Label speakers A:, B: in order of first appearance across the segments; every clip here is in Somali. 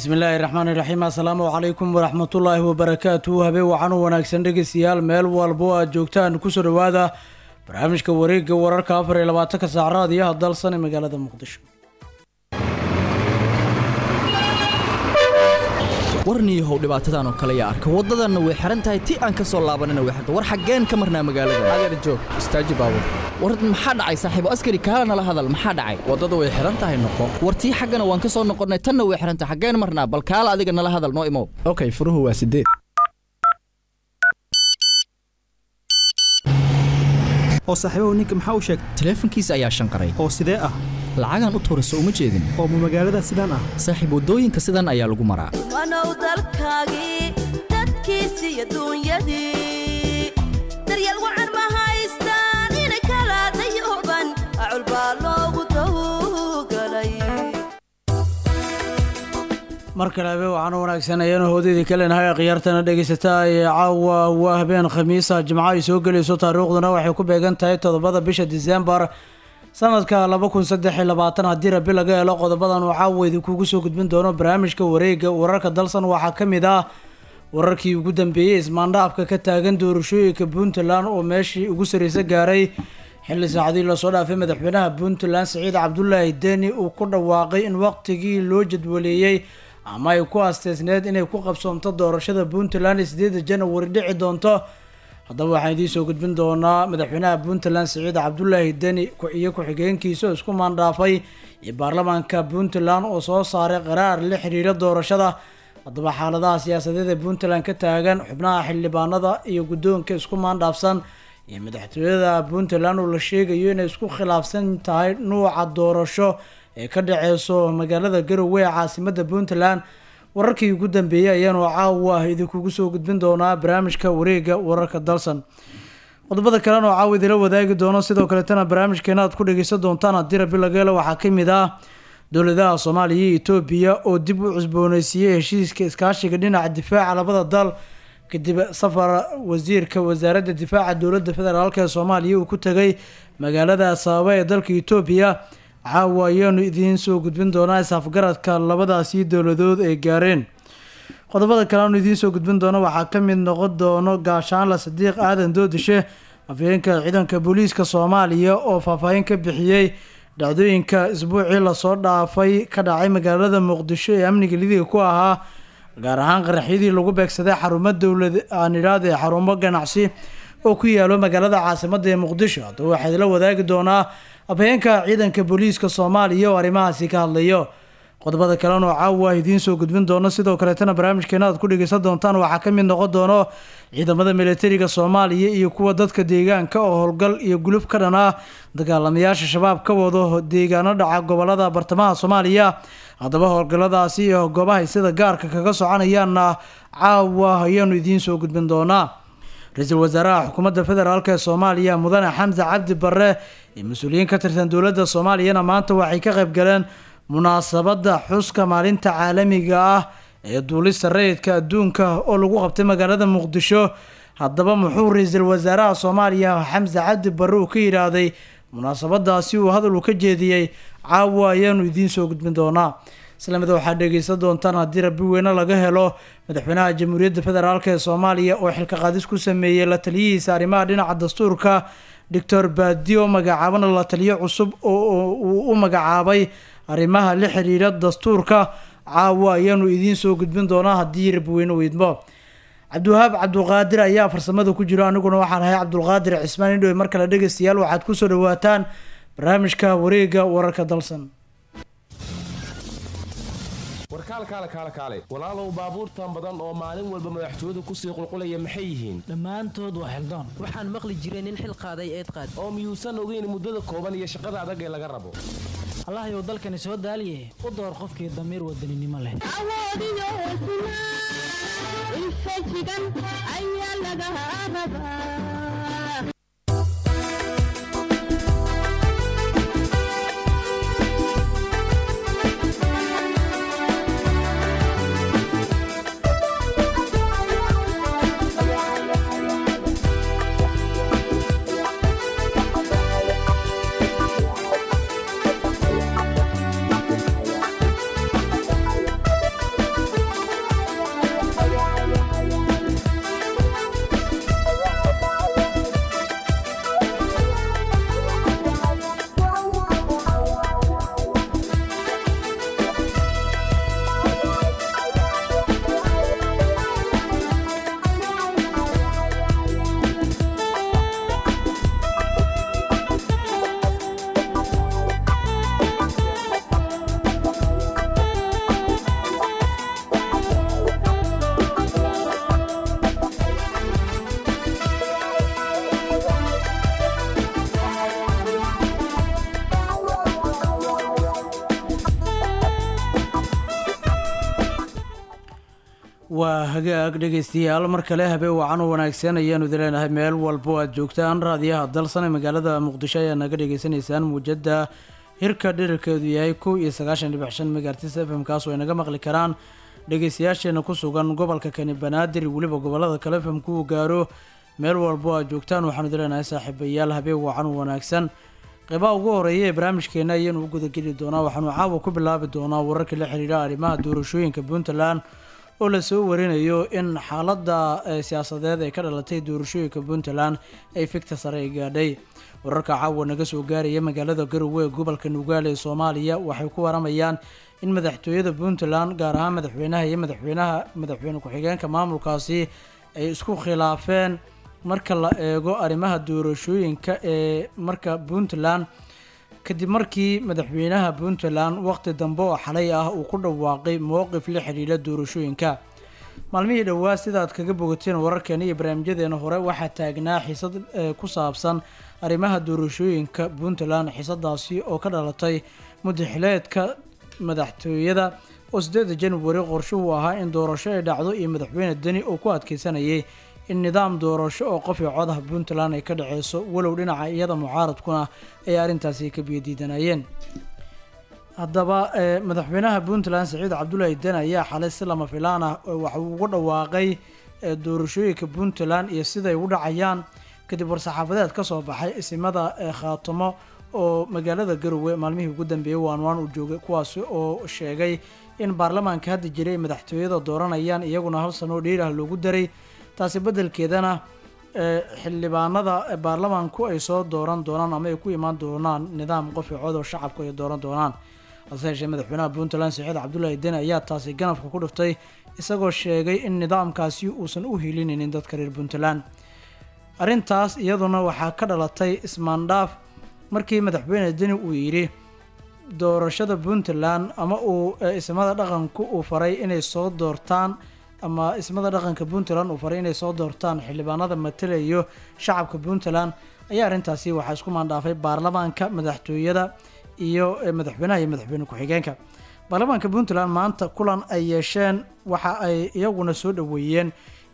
A: bismillaahi raxmaani raxiim assalaamu calaykum waraxmatullaahi wabarakaatu habeen wacan u wanaagsan dhegeystayaal meel walbo aad joogtaan kusoo dhowaada barnaamijka wareegga wararka afar iyo labaatanka saac raadiyaha dalsan ee magaalada muqdisho
B: warniyahow dhibaatadan oo kale yaa arka waddadanna way xihan tahay ti aan ka soo laabanina way xirta war xaggeen ka marnaa magaalada
C: adeer joog istaaji baabur
B: war maxaa dhacay saaxiibo askari kaala nala hadal maxaa dhacay
C: waddada way xihan tahay noqo
B: war tii xaggana waan ka soo noqonnay tanna way xihan tahay xaggeen marnaa bal kaala adiga nala hadal noo imow
C: okay furuhu waa sideed
D: oo saaxiibahu ninka maxaa u sheegay
B: taleefankiisa ayaa shanqaray
D: oo sidee ah
B: lacagaan u tuurayso uma jeedin
D: oo ma magaalada sidaan ah
B: saaxiib waddooyinka sidan ayaa lagu maraa
E: wanow dalkaagii dadkiisi iyo duunyadii daryeel wacan ma haystaan inay kala dayuban acul baa loogu tawgalay
A: mar kale habeen waxaan u wanaagsan ayaanu hoodeydii ka leenahay khiyaartana dhegaysataa ee caawa waa habeen khamiisa jimco ay soo gelayso taariikhduna waxay ku beegan tahay toddobada bisha disembar sanadka laba kun saddex iyo labaatan haddii rabi laga helo qodobadan uu caawa idinkugu soo gudbin doono barnaamijka wareega wararka dalsan waxaa ka mid ah wararkii ugu dambeeyey ismaandhaafka ka taagan doorashooyinka puntland oo meeshii ugu sarreysa gaaray xilli saacadii lasoo dhaafay madaxweynaha puntland siciid cabdulaahi deni uu ku dhawaaqay in waqtigii loo jadwaleeyey ama ay ku asteysneed inay ku qabsoomto doorashada puntland sideeda janawari dhici doonto haddaba waxaan idiin soo gudbin doonaa madaxweynaha puntland siciid cabdulaahi deni iyo ku-xigeenkiisa oo isku maandhaafay iyo baarlamaanka puntland oo soo saaray qaraar la xiriira doorashada haddaba xaaladaha siyaasadeed ee puntland ka taagan xubnaha xildhibaanada iyo guddoonka isku maandhaafsan iyo madaxtooyada puntland oo la sheegayo inay isku khilaafsan tahay nuuca doorasho ee ka dhaceyso magaalada garowe ee caasimada puntland wararkii ugu dambeeyey ayaanu caawa idinkugu soo gudbin doonaa barnaamijka wareega wararka dalsan qodobada kalena oo caawa idila wadaagi doono sidoo kaleetana barnaamijkeena aad ku dhageysan doontaan haddii rabi lageelo waxaa kamid ah dowladaha soomaaliya iyo etoobiya oo dib u cusbooneysiiyey heshiiska iskaashiga dhinaca difaaca labada dal kadib safar wasiirka wasaaradda difaaca dowladda federaalk ee soomaaliya uu ku tegay magaalada asaaba ee dalka etoobiya caawa ayaanu idiin soo gudbin doonaa isafgaradka labadaasi dowladood ay gaareen qodobada kale aanu idiin soo gudbin doono waxaa ka mid noqon doono gaashaanla sadiiq aadan doodishe afhayeenka ciidanka booliiska soomaaliya oo faahfaahin ka bixiyey dhacdooyinka isbuucii lasoo dhaafay ka dhacay magaalada muqdisho ee amniga lidiga ku ahaa gaar ahaan qaraxyadii lagu beegsaday xarumo dowlad aan idhaahde xarumo ganacsi oo ku yaalo magaalada caasimada ee muqdisho haddaba waxaa idila wadaagi doonaa afhayeenka ciidanka booliiska soomaaliya oo arrimahaasi ka hadlayo qodobada kalena oo caawa idiin soo gudbin doono sidoo kaleetana barnaamijkeena aad ku dhegeysan doontaan waxaa ka mid noqon doono ciidamada militariga soomaaliya iyo kuwa dadka deegaanka oo howlgal iyo gulub ka dhan ah dagaalamayaasha shabaab ka wado deegaano dhaca gobolada bartamaha soomaaliya haddaba howlgalladaasi iyo goobahay sida gaarka kaga soconayaanna caawa ayaanu idiin soo gudbin doonaa ra-iisul wasaaraha xukuumadda federaalk ee soomaaliya mudane xamse cabdi barre iyo mas-uuliyiin ka tirsan dowladda soomaaliyana maanta waxay ka qayb galeen munaasabadda xuska maalinta caalamiga ah ee duulista rayidka adduunka oo lagu qabtay magaalada muqdisho haddaba muxuu ra-iisul wasaaraha soomaaliya xamse cabdi barre uu ka yidhaahday munaasabadaasi uu hadal uu ka jeediyey caawa ayaanu idiin soo gudbin doonaa islamida waxaad dhegeysan doontaan haddii rabi weyne laga helo madaxweynaha jamhuuriyadda federaalk ee soomaaliya oo xilka qaadis ku sameeyey la taliyihiisa arrimaha dhinaca dastuurka doctor badio magacaabana la taliyo cusub oo uu u magacaabay arrimaha la xiriira dastuurka caawa ayaanu idiin soo gudbin doonaa haddii rabiweyne weydmo cabdiwahaab cabdulqaadir ayaa farsamada ku jiro aniguna waxaan ahay cabdulqaadir cismaan indhowe mar kale dhegeystayaal waxaad kusoo dhawaataan barnaamijka wareega wararka dalsan
F: warkaalkaale kaale kaale walaalow baabuurtan badan oo maalin walba madaxtooyadu kusii qulqulaya maxay yihiin
G: dhammaantood waa xildaan waxaan maqli jiray nin xil qaaday eed qaad
F: oo miyuusan ogeyn muddada kooban iyo shaqada adag ee laga rabo
G: allahayow dalkani soo daaliye u door qofkii damiir wadaninimo leh
A: waa hagaag dhegeystayaal mar kale habeen wacan u wanaagsan ayaanu idin leenahay meel walbo aad joogtaan raadiyaha dalsan ee magaalada muqdisho ayaa naga dhagaysanaysaan muujada hirka dhirirkeedu yahay kow iyo sagaashan dhibic shan megaartis f m kaas oo ay naga maqli karaan dhegeystayaasheena ku sugan gobolka kani banaadir weliba gobolada kale f m kuu gaaro meel walbo aad joogtaan waxaanu idin leenahay saaxiibayaal habeen wacan u wanaagsan qeybaha ugu horeeya ee barnaamijkeena ayaanu u gudageli doonaa waxaanu caawa ku bilaabi doonaa wararka la xiriira arrimaha doorashooyinka puntland oo lasoo warinayo in xaaladda siyaasadeed ee ka dhalatay doorashooyinka puntland ay figta sare ay gaadhay wararka caawa naga soo gaaraya magaalada garowe ee gobolka nugaal ee soomaaliya waxay ku waramayaan in madaxtooyada puntland gaar ahaan madaxweynaha iyo madaxweynaha madaxweyne ku-xigeenka maamulkaasi ay isku khilaafeen marka la eego arrimaha doorashooyinka ee marka puntland kadib markii madaxweynaha puntland waqti dambe oo xalay ah uu ku dhawaaqay mowqif la xidhiidha doorashooyinka maalmihii dhowaa sidaad kaga bogateen wararkeena iyo barnaamijyadeena hore waxaa taagnaa xiisad ku saabsan arrimaha doorashooyinka puntland xiisadaasi oo ka dhalatay mudaxileedka madaxtooyada oo sideeda januari qorshuhu ahaa in doorasho ay dhacdo iyo madaxweyne deni oo ku adkeysanayay in nidaam doorasho oo qof iyo codaha puntland ay ka dhaceyso walow dhinaca iyada mucaaradkuna ay arrintaasi ka biyadiidanayeen haddaba madaxweynaha puntland saciid cabdulaahi den ayaa xalay si lama filaan ah waxa uu ugu dhawaaqay doorashooyinka puntland iyo siday u dhacayaan kadib war-saxaafadeed ka soo baxay isimada khaatamo oo magaalada garowe maalmihii ugu dambeeyey waanwaan uu joogay kuwaasi oo sheegay in baarlamaanka hadda jiray ay madaxtooyada dooranayaan iyaguna hal sano oo dheerah loogu daray taasi beddelkeedana xildhibaanada baarlamaanku ay soo dooran doonaan ama ay ku imaan doonaan nidaam qofi cod oo shacabku ay dooran doonaan hase yeeshee madaxweynaha puntland saciid cabdulaahi den ayaa taasi ganafka ku dhiftay isagoo sheegay in nidaamkaasi uusan u hilinaynin dadka reer puntland arrintaas iyaduna waxaa ka dhalatay ismaandhaaf markii madaxweyne deni uu yidhi doorashada puntland ama uu ismada dhaqanku uu faray inay soo doortaan ama ismada dhaqanka puntland uu faray inay soo doortaan xildhibaanada matalayo shacabka puntland ayaa arrintaasi waxaa isku maandhaafay baarlamaanka madaxtooyada iyo madaxweynaha iyo madaxweyne ku-xigeenka baarlamaanka puntland maanta kulan ay yeesheen waxa ay iyaguna soo dhaweeyeen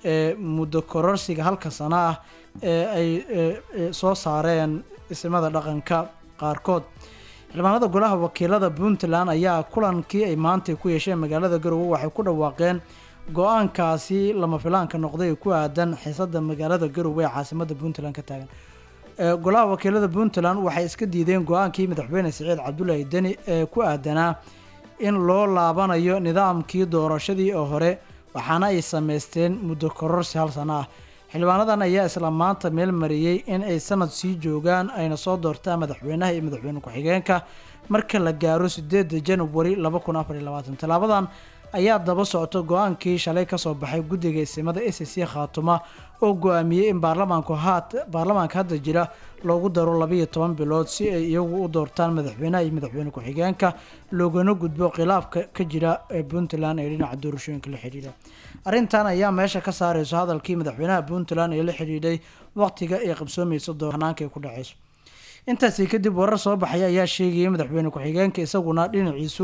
A: muddo kororsiga halka sano ah ee ay soo saareen ismada dhaqanka qaarkood xildhibaanada golaha wakiilada puntland ayaa kulankii ay maanta ku yeesheen magaalada garowe waxay ku dhawaaqeen go-aankaasi lama filaanka noqday ku aadan xiisada magaalada garowe ee caasimada puntland ka taagan golaha wakiilada puntland waxay iska diideen go-aankii madaxweyne saciid cabdulaahi deni ee ku aadanaa in loo laabanayo nidaamkii doorashadii oo hore waxaana ay sameysteen muddo kororsi hal sano ah xildhibaanadan ayaa isla maanta meel mariyey in ay sanad sii joogaan ayna soo doortaan madaxweynaha iyo madaxweyne ku-xigeenka marka la gaaro sideeda januari laba kun afar iyo labaatan tallaabadan ayaa daba socto go-aankii shalay kasoo baxay guddiga isimada s c khaatuma oo go-aamiyey in baarlamaanku haat baarlamaanka hadda jira loogu daro labiiyo toban bilood si ay iyagu u doortaan madaxweynaha iyo madaxweyne ku-xigeenka loogana gudbo khilaafka ka jira ee puntland ee dhinaca doorashooyinka la xidhiidha arrintan ayaa meesha ka saareyso hadalkii madaxweynaha puntland ee la xidhiidhay waqtiga ay qabsoomeyso dooranaanka ay ku dhaceyso intaasi kadib warar soo baxaya ayaa sheegayay madaxweyne ku-xigeenka isaguna dhinaciisu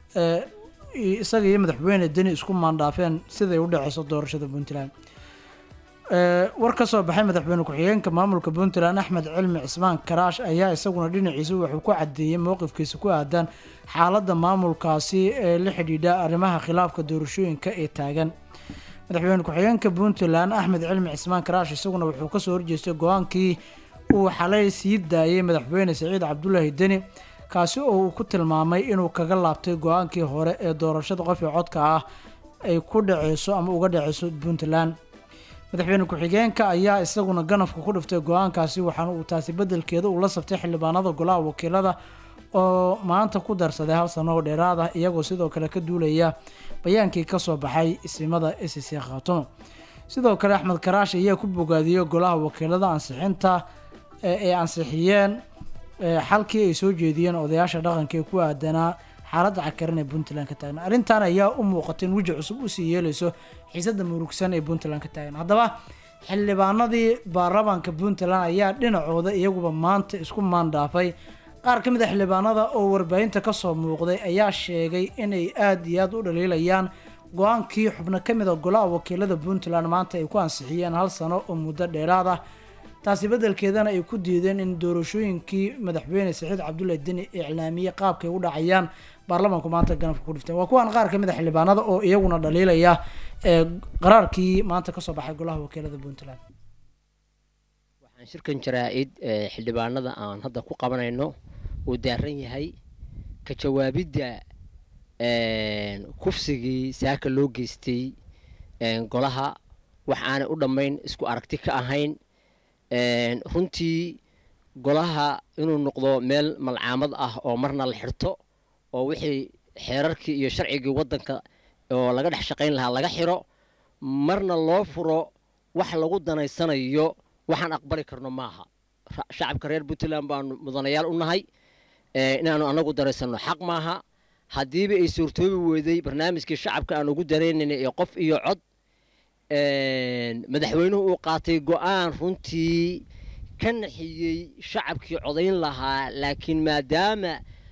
A: isaga iyo madaxweyne deni isku maandhaafeen siday u dhaceyso doorashada puntland war ka soo baxay madaxweyne ku-xigeenka maamulka puntland axmed cilmi cismaan karaash ayaa isaguna dhinaciisa wuxuu ku cadeeyey mowqifkiisa ku aadan xaaladda maamulkaasi ee la xidhiidha arrimaha khilaafka doorashooyinka ee taagan madaxweyne ku-xigeenka puntland axmed cilmi cismaan karaash isaguna wuxuu kasoo horjeestay go-aankii uu xalay sii daayay madaxweyne saciid cabdulaahi deni kaasi oo uu ku tilmaamay inuu kaga laabtay go-aankii hore ee doorashada qofii codka ah ay ku dhaceyso ama uga dhaceyso puntland madaxweyne ku-xigeenka ayaa isaguna ganafka ku dhiftay go-aankaasi waxaana uu taasi bedelkeeda uu la saftay xildhibaanada golaha wakiilada oo maanta ku darsaday hal sano oo dheeraad ah iyagoo sidoo kale ka duulaya bayaankii kasoo baxay isimada s c khaatumo sidoo kale axmed karaash ayaa ku bogaadiyey golaha wakiilada ansixinta ay ansixiyeen xalkii ay soo jeediyeen odayaasha dhaqanka ee ku aadanaa xaaladda cakaran ee puntland ka taagan arrintan ayaa u muuqatay in weji cusub usii yeeleyso xiisada murugsan ee puntland ka taagan haddaba xildhibaanadii baarlamaanka puntland ayaa dhinacooda iyaguba maanta isku maandhaafay qaar ka mid a xildhibaanada oo warbaahinta kasoo muuqday ayaa sheegay inay aada iyo aada u dhaliilayaan go-aankii xubno ka mid a golaha wakiilada puntland maanta ay ku ansixiyeen hal sano oo muddo dheeraad ah taasi beddelkeedana ay ku diideen in doorashooyinkii madaxweyne saxiid cabdulle deni iclaamiyey qaabkay u dhacayaan baarlamaanku maanta ganafka ku dhifteen waa kuwan qaar ka mid a xildhibaanada oo iyaguna dhaliilaya ee qaraarkii maanta kasoo baxay golaha wakiilada puntland
H: waxaan shirkan jaraa-id ee xildhibaanada aan hadda ku qabanayno uu daaran yahay ka jawaabidda kufsigii saaka loo geystay golaha wax aanay u dhammayn isku aragti ka ahayn runtii golaha inuu noqdo meel malcaamad ah oo marna la xirto oo wixii xeerarkii iyo sharcigii waddanka oo laga dhex shaqayn lahaa laga xiro marna loo furo wax lagu danaysanayo waxaan aqbali karno maaha shacabka reer puntland baanu mudanayaal u nahay inaanu anagu daraysano xaq maaha haddiiba ay suurtoobi weyday barnaamijkii shacabka aan ugu daraynayna ee qof iyo cod madaxweynuhu uu qaatay go-aan runtii ka naxiyey shacabkii codayn lahaa laakiin maadaama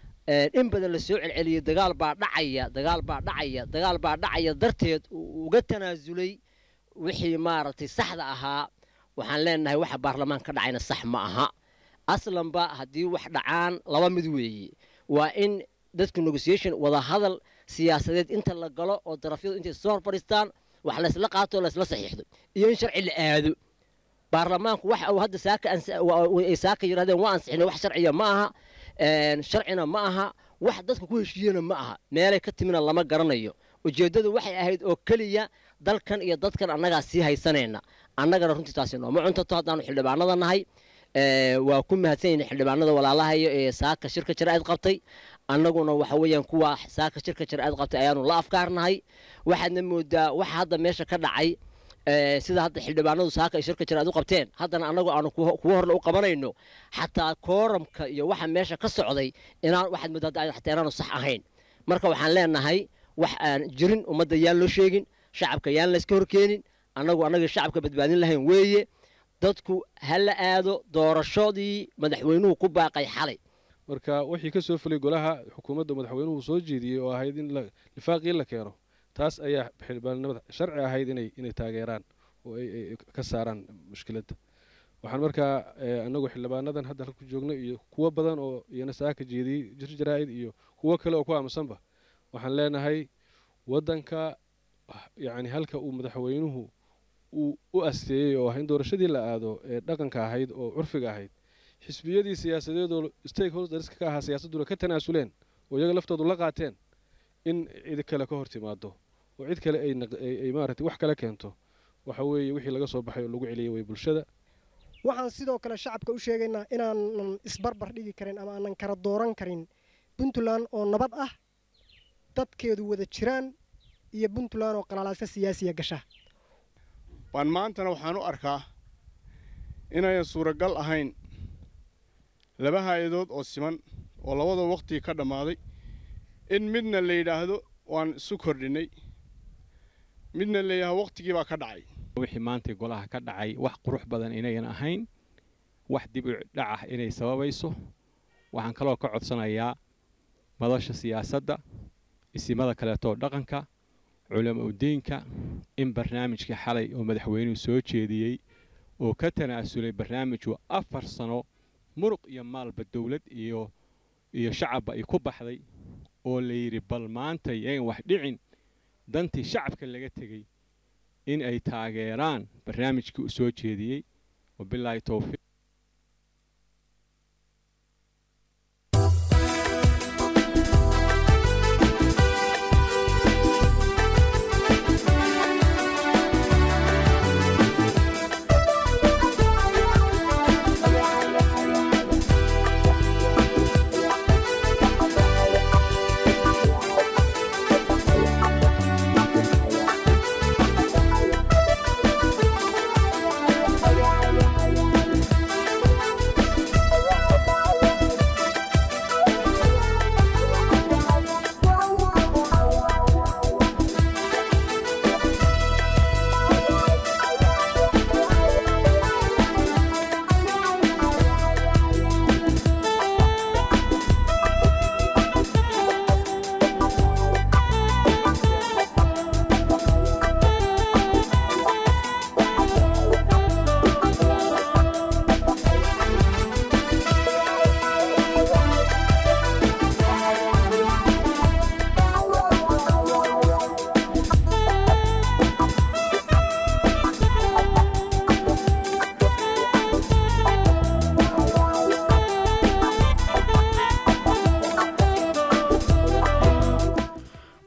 H: in badan la soo celceliyey dagaal baa dhacaya dagaal baa dhacaya dagaal baa dhacaya darteed uu uga tanaasulay wixii maaragtay saxda ahaa waxaan leenahay waxa baarlamaan ka dhacayna sax ma aha aslanba haddii wax dhacaan laba mid weeye waa in dadku negotiation wada hadal siyaasadeed inta la galo oo darafyadu intay soo hor fadhiistaan wax laysla qaato laysla saxiixdo iyo in sharci la aado baarlamaanku waxa uu hadda saaka ay saaka yidhahdeen waa ansixinay wax sharciya ma aha sharcina ma aha wax dadka ku heshiiyena ma aha meelay ka timina lama garanayo ujeeddadu waxay ahayd oo keliya dalkan iyo dadkan annagaa sii haysanayna annagana runtii taasi nooma cuntato haddaanu xildhibaanada nahay waa ku mahadsanyahin xildhibaanada walaalahayo ee saaka shirka jaraa'id qabtay annaguna waxa weeyaan kuwa saaka shirka jaraa'id qabtay ayaanu la afkaarnahay waxaadna moodaa waxa hadda meesha ka dhacay sida hadda xildhibaanadu saaka ay shirka jaraa'id u qabteen haddana annagu aanu kuwa horle u qabanayno xataa kooramka iyo waxa meesha ka socday inaan waxaad moodaa xataa inaanu sax ahayn marka waxaan leenahay wax aan jirin ummadda yaan loo sheegin shacabka yaan layska horkeenin annagu annagii shacabka badbaadin lahayn weeye dadku ha la aado doorashadii madaxweynuhu ku baaqay xalay
I: marka wixii ka soo fulay golaha xukuumadda madaxweynuhu soo jeediyey oo ahayd in lifaaqii la keeno taas ayaa xildhibaannimada sharci ahayd inay inay taageeraan oo ay ka saaraan mushkiladda waxaan markaa annagu xildhibaanadan hadda halku joogno iyo kuwo badan oo iyana saaka jeediyey jir jaraa'id iyo kuwo kale oo ku aamusanba waxaan leenahay waddanka yacni halka uu madaxweynuhu uu u asteeyey oo ah in doorashadii la aado ee dhaqanka ahayd oo curfiga ahayd xisbiyadii siyaasadeedoo stakeholderska ka ahaa siyaasadduna ka tanaasuleen oo iyaga laftoodu la qaateen in cid kale ka hor timaado oo cid kale ay maaragtay wax kale keento waxa weeye wixii laga soo baxay oo lagu celiyey way bulshada
J: waxaan sidoo kale shacabka u sheegaynaa inaanan isbarbar dhigi karin ama aanan kala dooran karin puntland oo nabad ah dadkeedu wada jiraan iyo puntland oo qalalaasa siyaasiya gasha
K: waan maantana waxaan u arkaa inayan suuragal ahayn laba hay-adood oo siman oo labada waqtigii ka dhammaaday in midna la yidhaahdo waan isu kordhinnay midna la yidhahdo waqtigii baa ka dhacay
L: wixii maantay golaha ka dhacay wax qurux badan inayan ahayn wax dib u dhac ah inay sababayso waxaan kaloo ka codsanayaa madasha siyaasadda isimada kaleetoo dhaqanka culamo udiinka in barnaamijkii xalay oo madaxweynuhu soo jeediyey oo ka tanaasulay barnaamijku afar sano muruq iyo maalba dowlad iyo iyo shacabba ay ku baxday oo la yidhi bal maanta yagan wax dhicin dantii shacabka laga tegey in ay taageeraan barnaamijkii uu soo jeediyey wabilaahi towfiiq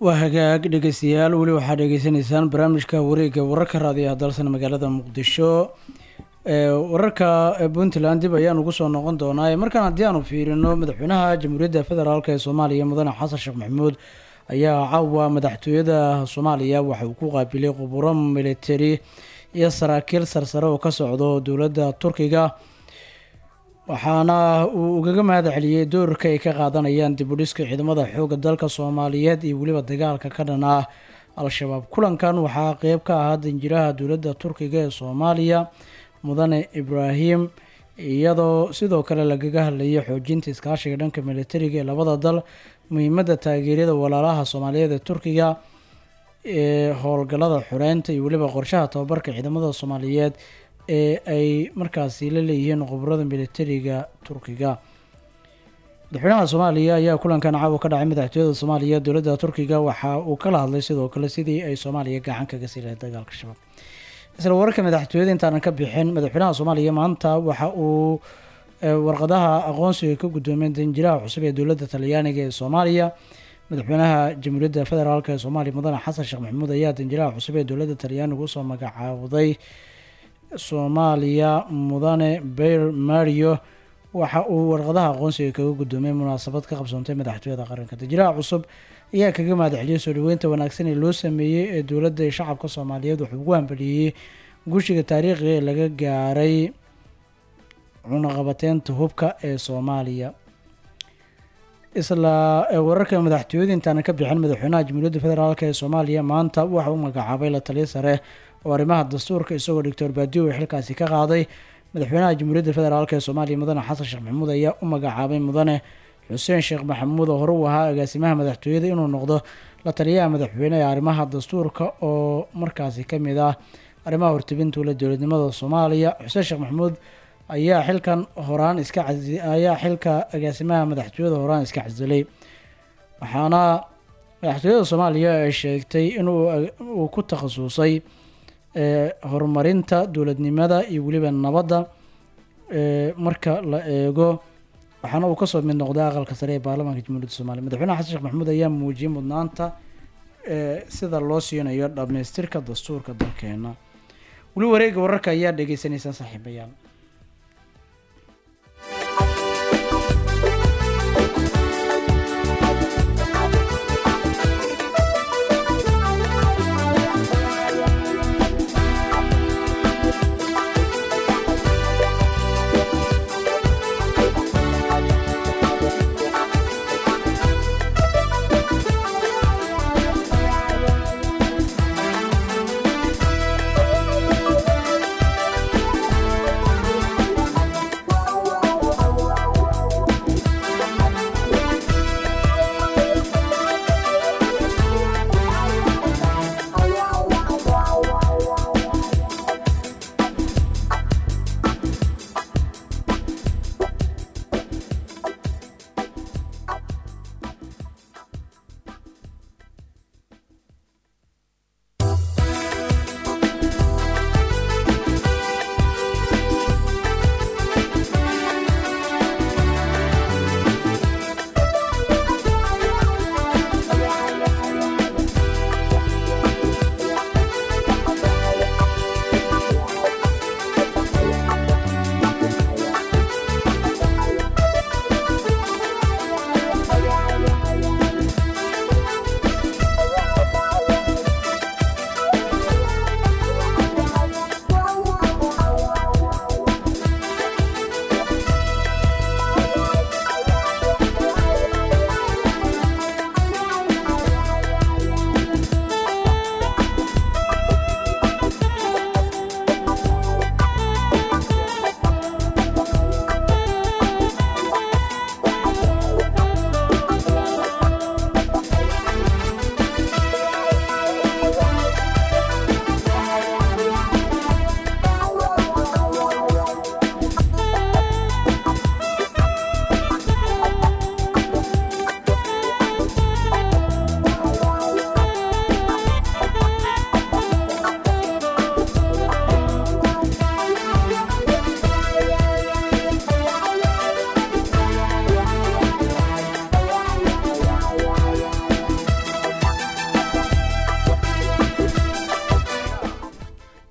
A: waa hagaag dhegeystayaal weli waxaad dhegeysanaysaan barnaamijka wareegga wararka raadiyaha dalsan magaalada muqdisho ee wararka puntland dib ayaan ugu soo noqon doonaa markaan haddii aanu fiirino madaxweynaha jamhuuriyadda federaalk ee soomaaliya mudane xasan sheekh maxamuud ayaa caawa madaxtooyada soomaaliya waxa uu ku qaabilay quburo militari iyo saraakiil sarsare oo ka socdo dowladda turkiga waxaana uu ugaga mahad celiyey doorka ay ka qaadanayaan dib u dhiska ciidamada xoogga dalka soomaaliyeed iyo weliba dagaalka ka dhan ah al-shabaab kulankan waxaa qeyb ka ahaa danjiraha dowladda turkiga ee soomaaliya mudane ibraahim iyadoo sidoo kale lagaga hadlayay xoojinta iskaashiga dhanka militariga ee labada dal muhiimadda taageeryada walaalaha soomaaliyeed ee turkiga ee howlgallada xureynta iyo weliba qorshaha tababarka ciidamada soomaaliyeed ee ay markaasi la leeyihiin khubarada militariga turkiga madaxweynaha soomaaliya ayaa kulankan caawa ka dhacay madaxtooyada soomaaliya dowladda turkiga waxa uu kala hadlay sidoo kale sidii ay soomaaliya gacan kaga sii lahayd dagaalka shabaab isla wararka madaxtooyada intaanan ka bixin madaxweynaha soomaaliya maanta waxa uu warqadaha aqoonsiga ka guddoomeen danjiraha cusub ee dowladda talyaaniga ee soomaaliya madaxweynaha jamhuuriyadda federaalk ee soomaaliya mudane xasan sheekh maxamuud ayaa danjiraha cusub ee dowladda talyaaniga usoo magacaawday soomaaliya mudane beir mario waxa uu warqadaha aqoonsiga kaga guddoomay munaasabad ka qabsoontay madaxtooyada qaranka danjiraha cusub ayaa kaga mahad celiyay soo dhaweynta wanaagsan ee loo sameeyey ee dowladda iyo shacabka soomaaliyeed wuxuu ugu hambeliyey gushiga taariikhiga ee laga gaaray cunaqabateynta hubka ee soomaaliya isla wararka madaxtooyada intaanan ka bixin madaxweynaha jamhuuriyadda federaalk ee soomaaliya maanta waxa uu magacaabay la taliya sare oo arrimaha dastuurka isagoo doctor baadiyo uu xilkaasi ka qaaday madaxweynaha jamhuuriyadda federaalk ee soomaaliya mudane xasan sheekh maxamuud ayaa u magacaabay mudane xuseen sheekh maxamuud oo hore uu ahaa agaasimaha madaxtooyada inuu noqdo la taliyaha madaxweyne ee arrimaha dastuurka oo markaasi ka mid ah arrimaha hortebinta ula dowladnimada soomaaliya xuseen sheekh maxamuud ayaa xilkan horaan iska ayaa xilka agaasimaha madaxtooyada horaan iska casilay waxaana madaxtooyada soomaaliya ay sheegtay inuu uu ku takhasusay horumarinta dowladnimada iyo weliba nabadda marka la eego waxaana uu kasoo mid noqday aqalka sare ee baarlamaanka jamhuuriyadda soomaliya madaxweynaha xasan sheekh maxamuud ayaa muujiyey mudnaanta sida loo siinayo dhammaystirka dastuurka dalkeena weli wareega wararka ayaa dhegeysaneysaan saaxiibayaal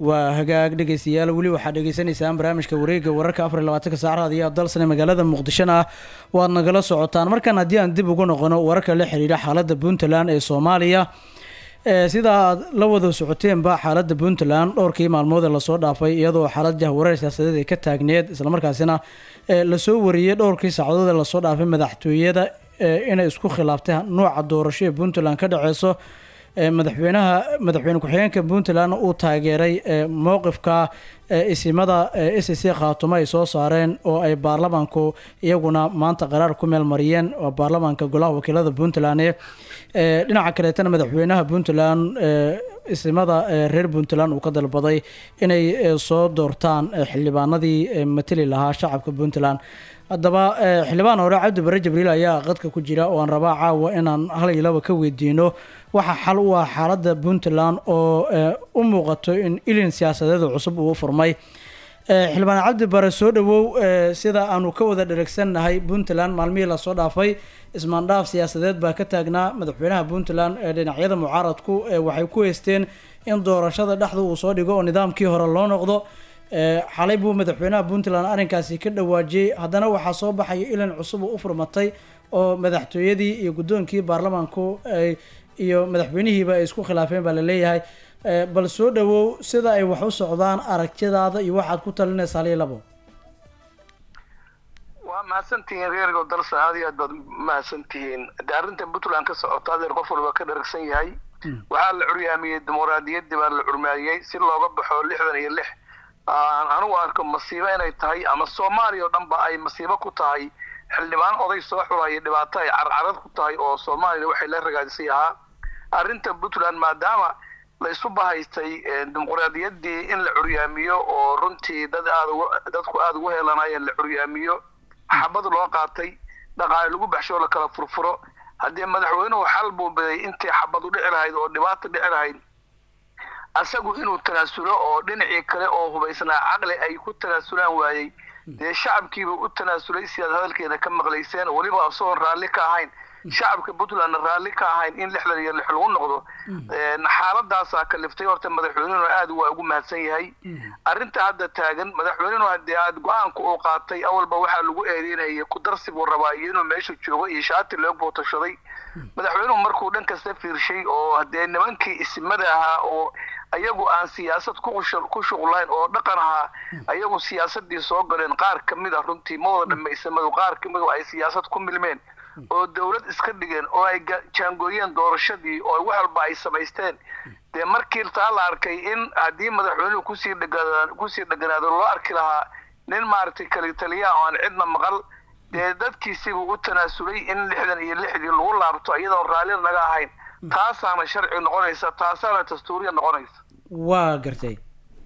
A: waa hagaag dhegeystayaal weli waxaad dhegeysaneysaan barnaamijka wareega wararka afar iyo labaatanka saacadaad iyo abdalsane magaalada muqdishona ah waad nagala socotaan markan haddii aan dib ugu noqono wararka la xiriira xaalada puntland ee soomaaliya ee sida aad la wada socoteenba xaalada puntland dhowrkii maalmood ee lasoo dhaafay iyadoo xaalad jahwareer siyaasadeed ay ka taagneed islamarkaasina ee lasoo wariyey dhowrkii saacadood ee lasoo dhaafay madaxtooyada ee inay isku khilaaftay nooca doorasho ee puntland ka dhaceyso ee madaxweynaha madaxweyne ku-xigeenka puntland uu taageeray ee mowqifka ee isimada ee s c khaatumo ay soo saareen oo ay baarlamaanku iyaguna maanta qaraar ku meel mariyeen oo baarlamaanka golaha wakiilada puntland ee ee dhinaca kaleetana madaxweynaha puntland ee isimada ee reer puntland uu ka dalbaday inay ee, soo doortaan ee, xildhibaanadii ee, matali lahaa shacabka puntland haddaba ee, xildhibaan hore cabdi bare jibriil ayaa qadka ku jira oo aan rabaa caawa inaan hal iyo laba ka weydiino waxaa xal u ah xaaladda puntland oo ee, u muuqato in ilin siyaasadeed cusub uu furmay ee, xildhibaan cabdi bare soo dhawow ee, sida aanu ka wada dheregsannahay puntland maalmihii lasoo dhaafay ismaandhaaf siyaasadeed baa ka taagnaa madaxweynaha puntland ee dhinacyada mucaaradku ee waxay ku heysteen in doorashada dhexda uu soo dhigo oo nidaamkii hore loo noqdo ee, xalay buu madaxweynaha puntland arrinkaasi ka dhawaajiyey haddana waxaa soo baxaya ilan cusub oo u furmatay oo madaxtooyadii iyo guddoonkii baarlamaanku ay iyo madaxweynihiiba ay isku khilaafeen baa laleeyahay ee, bal soo dhawow sida ay wax u socdaan aragtidaada iyo waxaad ku talinaysaa hal iyo labo
M: waa mahadsantihiin reergo dalsa aad iyo aad baad mahadsantihiin de arrinta puntland ka socota adeer qof walba ka dharagsan yahay waxaa la curyaamiyey dimuqraadiyaddii baa la curmaayey si looga baxo lixdan iyo lix aan anigu arko masiibo inay tahay ama soomaaliya oo dhan ba ay masiibo ku tahay xildhibaan oday soo xulaya dhibaato ay carcarad ku tahay oo soomaaliyana waxay la ragaadisay ahaa arrinta puntland maadaama la isu bahaystay dimuqraadiyaddii in la curyaamiyo oo runtii dad aad ugu dadku aada ugu heelanayeen la curyaamiyo xabad loo qaatay dhaqaale lagu baxsho la kala furfuro haddii madaxweynuhu xal buu biday intii xabad u dhici lahayd oo dhibaata dhici lahayd asagu inuu tanaasulo oo dhinacii kale oo hubaysnaa caqli ay ku tanaasulaan waayey dee shacabkiiba u tanaasulay sidaad hadalkeena ka maqlayseen weliba isagoon raalli ka ahayn shacabka puntlandna raalli ka ahayn in lixdan iyo lix lagu noqdo xaaladaasaa kaliftay horta madaxweynuhuna aad waa ugu mahadsan yahay arrinta hadda taagan madaxweynuhu haddii aad go-aanka uu qaatay awalba waxaa lagu eedeynayay ku darsi buu rabaa iyo inuu meesha joogo iyo shaati loo bootashaday madaxweynuhu markuu dhan kasta fiirshay oo haddee nimankii isimada ahaa oo ayagu aan siyaasad ku ku shuqlayn oo dhaqan ahaa ayagu siyaasadii soo galeen qaar ka mid a runtii ma wada dhamme isimadu qaar ka mid ay siyaasad ku milmeen oo dawlad iska dhigeen oo ay jaangooyeen doorashadii oo wax walba ay samaysteen dee markii taa la arkay in haddii madaxweynuhu kusii dhega kusii dheganaado loo arki lahaa nin maaragtay kali taliya oo aan cidna maqal dee dadkiisiibuu u tanaasulay in lixdan iyo lixdii lagu laabto iyadoon raalli naga ahayn taasaana sharci noqonaysa taasaana dastuuriya noqonaysa
A: waa gartay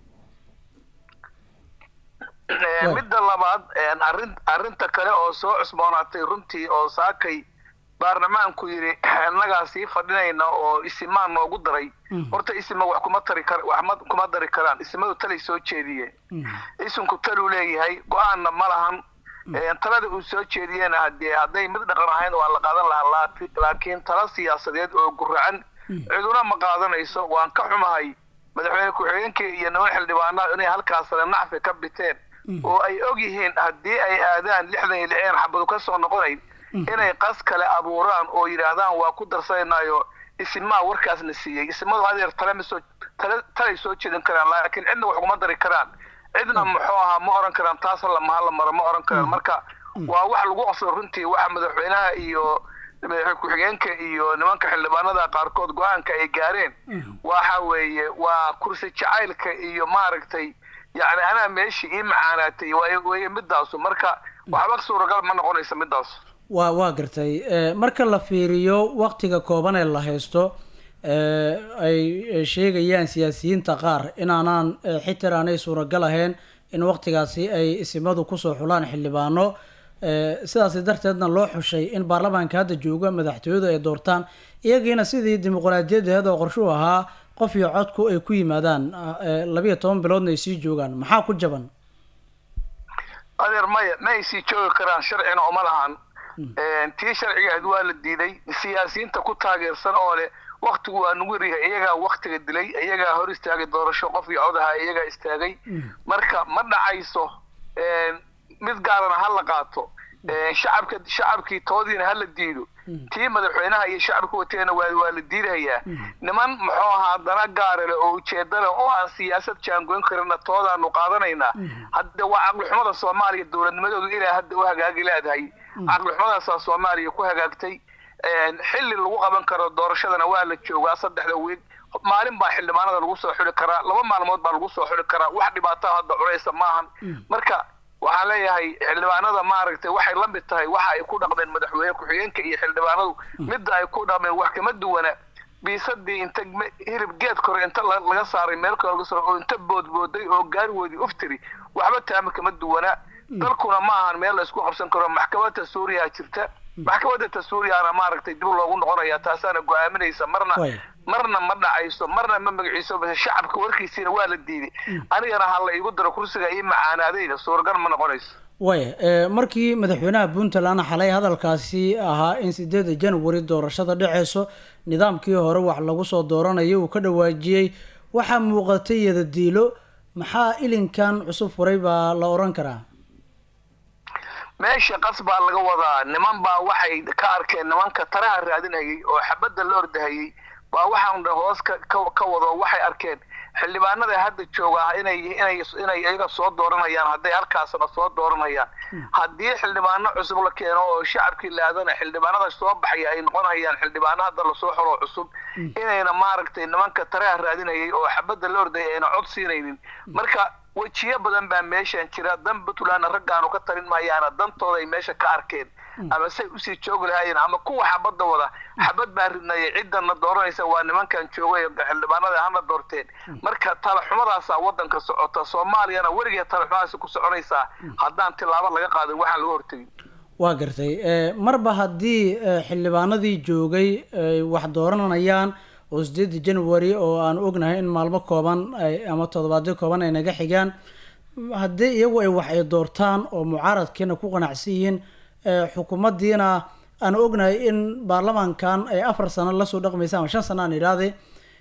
M: midda labaad arrin arrinta kale oo soo cusboonaatay runtii oo saakay baarlamaanku yidhi innagaa sii fadhinayna oo isimaan noogu daray horta isima wax kuma tari kar wax ma kuma dari karaan isimadu talay soo jeediyeen isinku taluu leeyahay go-aanna ma lahan talada uu soo jeediyeen hadee hadday mid dhaqan ahayn waa la qaadan lahaa laakiin tala siyaasadeed oo guracan ciduna ma qaadanayso waan ka xumahay madaxweyne ku-xigeenkii iyo niman xildhibaanada inay halkaasale nacfi ka biteen oo ay og yihiin haddii ay aadaan lixdan iyo lixeen xabadu ka soo noqonayn inay qas kale abuuraan oo yidhaahdaan waa ku darsanaynayo isimaa warkaasna siiyey isimadu adeer tale ma soo tale talay soo jeedin karaan laakiin cidna wax kuma dari karaan cidna muxuu ahaa ma oran karaan taas lamaha la maro ma oran karaan marka waa wax lagu qasbo runtii waxa madaxweynaha iyo madaxweyne ku-xigeenka iyo nimanka xildhibaanada qaarkood go-aanka ay gaareen waxa weeye waa kursi jacaylka iyo maaragtay yacni anaa meeshii ii macaanaatay waye midaasu marka waxba suuragal ma noqonaysa midaasu
A: waa waa gartay marka la fiiriyo waktiga kooban ee la haysto ay sheegayaan siyaasiyiinta qaar inaanaan xitaa aanay suuragal ahayn in waktigaasi ay isimadu kusoo xulaan xildhibaano sidaasi darteedna loo xushay in baarlamaanka hadda jooga madaxtooyadu ay doortaan iyagiina sidii dimuqraadiyadeed oo qorshu ahaa qof iyo codku ay ku yimaadaan labiyo toban biloodna ay sii joogaan maxaa ku jaban
M: adeer maya ma ay sii joogi karaan sharcina uma lahan tii sharciga ahayd waa la diiday siyaasiyiinta ku taageersan oo leh waktigu waa nugu yaryahay iyagaa waktiga dilay iyagaa hor istaagay doorasho qof iyo codaha iyagaa istaagay marka ma dhacayso mid gaarana ha la qaato shacabka shacabkii toodiina ha la diido tii madaxweynaha iyo shacabka wateena waa waa la diidayaa niman muxuu ahaa dana gaarale oo ujeedale oo aan siyaasad jaangoyn karina toodaanu qaadanaynaa hadda waa caqlixumada soomaaliya dowladnimadoodu ilaa hadda u hagaagi leedahay caqlixumadaasaa soomaaliya ku hagaagtay xilli lagu qaban karo doorashadana waa la joogaa saddexda wiig maalin baa xildhibaanada lagu soo xuli karaa laba maalmood baa lagu soo xuli karaa wax dhibaataa hadda culeysa maahan marka waxaan leeyahay xildhibaanada maaragtay waxay la mid tahay waxa ay ku dhaqmeen madaxweyne ku-xigeenka iyo xildhibaanadu midda ay ku dhaqmeen wax kama duwana biisadii inta hilib geed kore inta laga saaray meel kale laga saaray oo inta boodbooday oo gaarigoodii uftiri waxba taama kama duwana dalkuna ma ahan meel la isku qabsan karo maxkamadda suuriya jirta maxkamadda tasuuriyana maaragtay dib loogu noqonaya taasaana go-aaminaysa marna marna ma dhacayso marna ma magaciiso base shacabka warkiisiina waa la diiday anigana ha la iigu daro kursiga ii macaanaadayda suuragal ma noqonayso
A: waya markii madaxweynaha puntland xalay hadalkaasi ahaa in sideeda january doorashada dhaceyso nidaamkii hore wax lagu soo dooranayo uu ka dhawaajiyey waxaa muuqatay yadadiilo maxaa ilinkan cusub furay baa la oran karaa
M: meesha qas baa laga wadaa niman baa waxay ka arkeen nimanka taraha raadinayay oo xabadda la ordahayay baa waxaan dha hoos ka ka wado waxay arkeen xildhibaanada hadda jooga inay inay inay iyaga soo dooranayaan hadday halkaasna soo dooranayaan haddii xildhibaano cusub la keeno oo shacabkii laadana xildhibaanada soo baxaya ay noqonayaan xildhibaano hadda lasoo xolo cusub inayna maaragtay nimanka taraha raadinayay oo xabadda la ordayay ayna cod siinaynin marka wejiyo badan baa meeshan jira dan puntlandna raggaanu ka tarin maayaana dantooda ay meesha ka arkeen ama say usii joogi lahaayeen ama kuwa xabadda wada xabad baa ridnayay ciddana dooranaysa waa nimankan joogay xildhibaanada hana doorteen marka talaxumadaasaa wadanka socota soomaaliyana weligeed talaxumadaasi ku soconaysaa haddaan tilaabo laga qaadin waxaan laga hortegin
A: waa gartay marba haddii xildhibaanadii joogay ay wax dooranayaan oo sideeda january oo aan ognahay in maalmo kooban ama toddobaadyo kooban ay naga xigaan haddii iyagu ay wax ay doortaan oo mucaaradkiina ku qanacsan yihiin xukuumaddiina aan ognahay in baarlamaankan ay afar sano lasoo dhaqmaysa ama shan sano aan idhaahday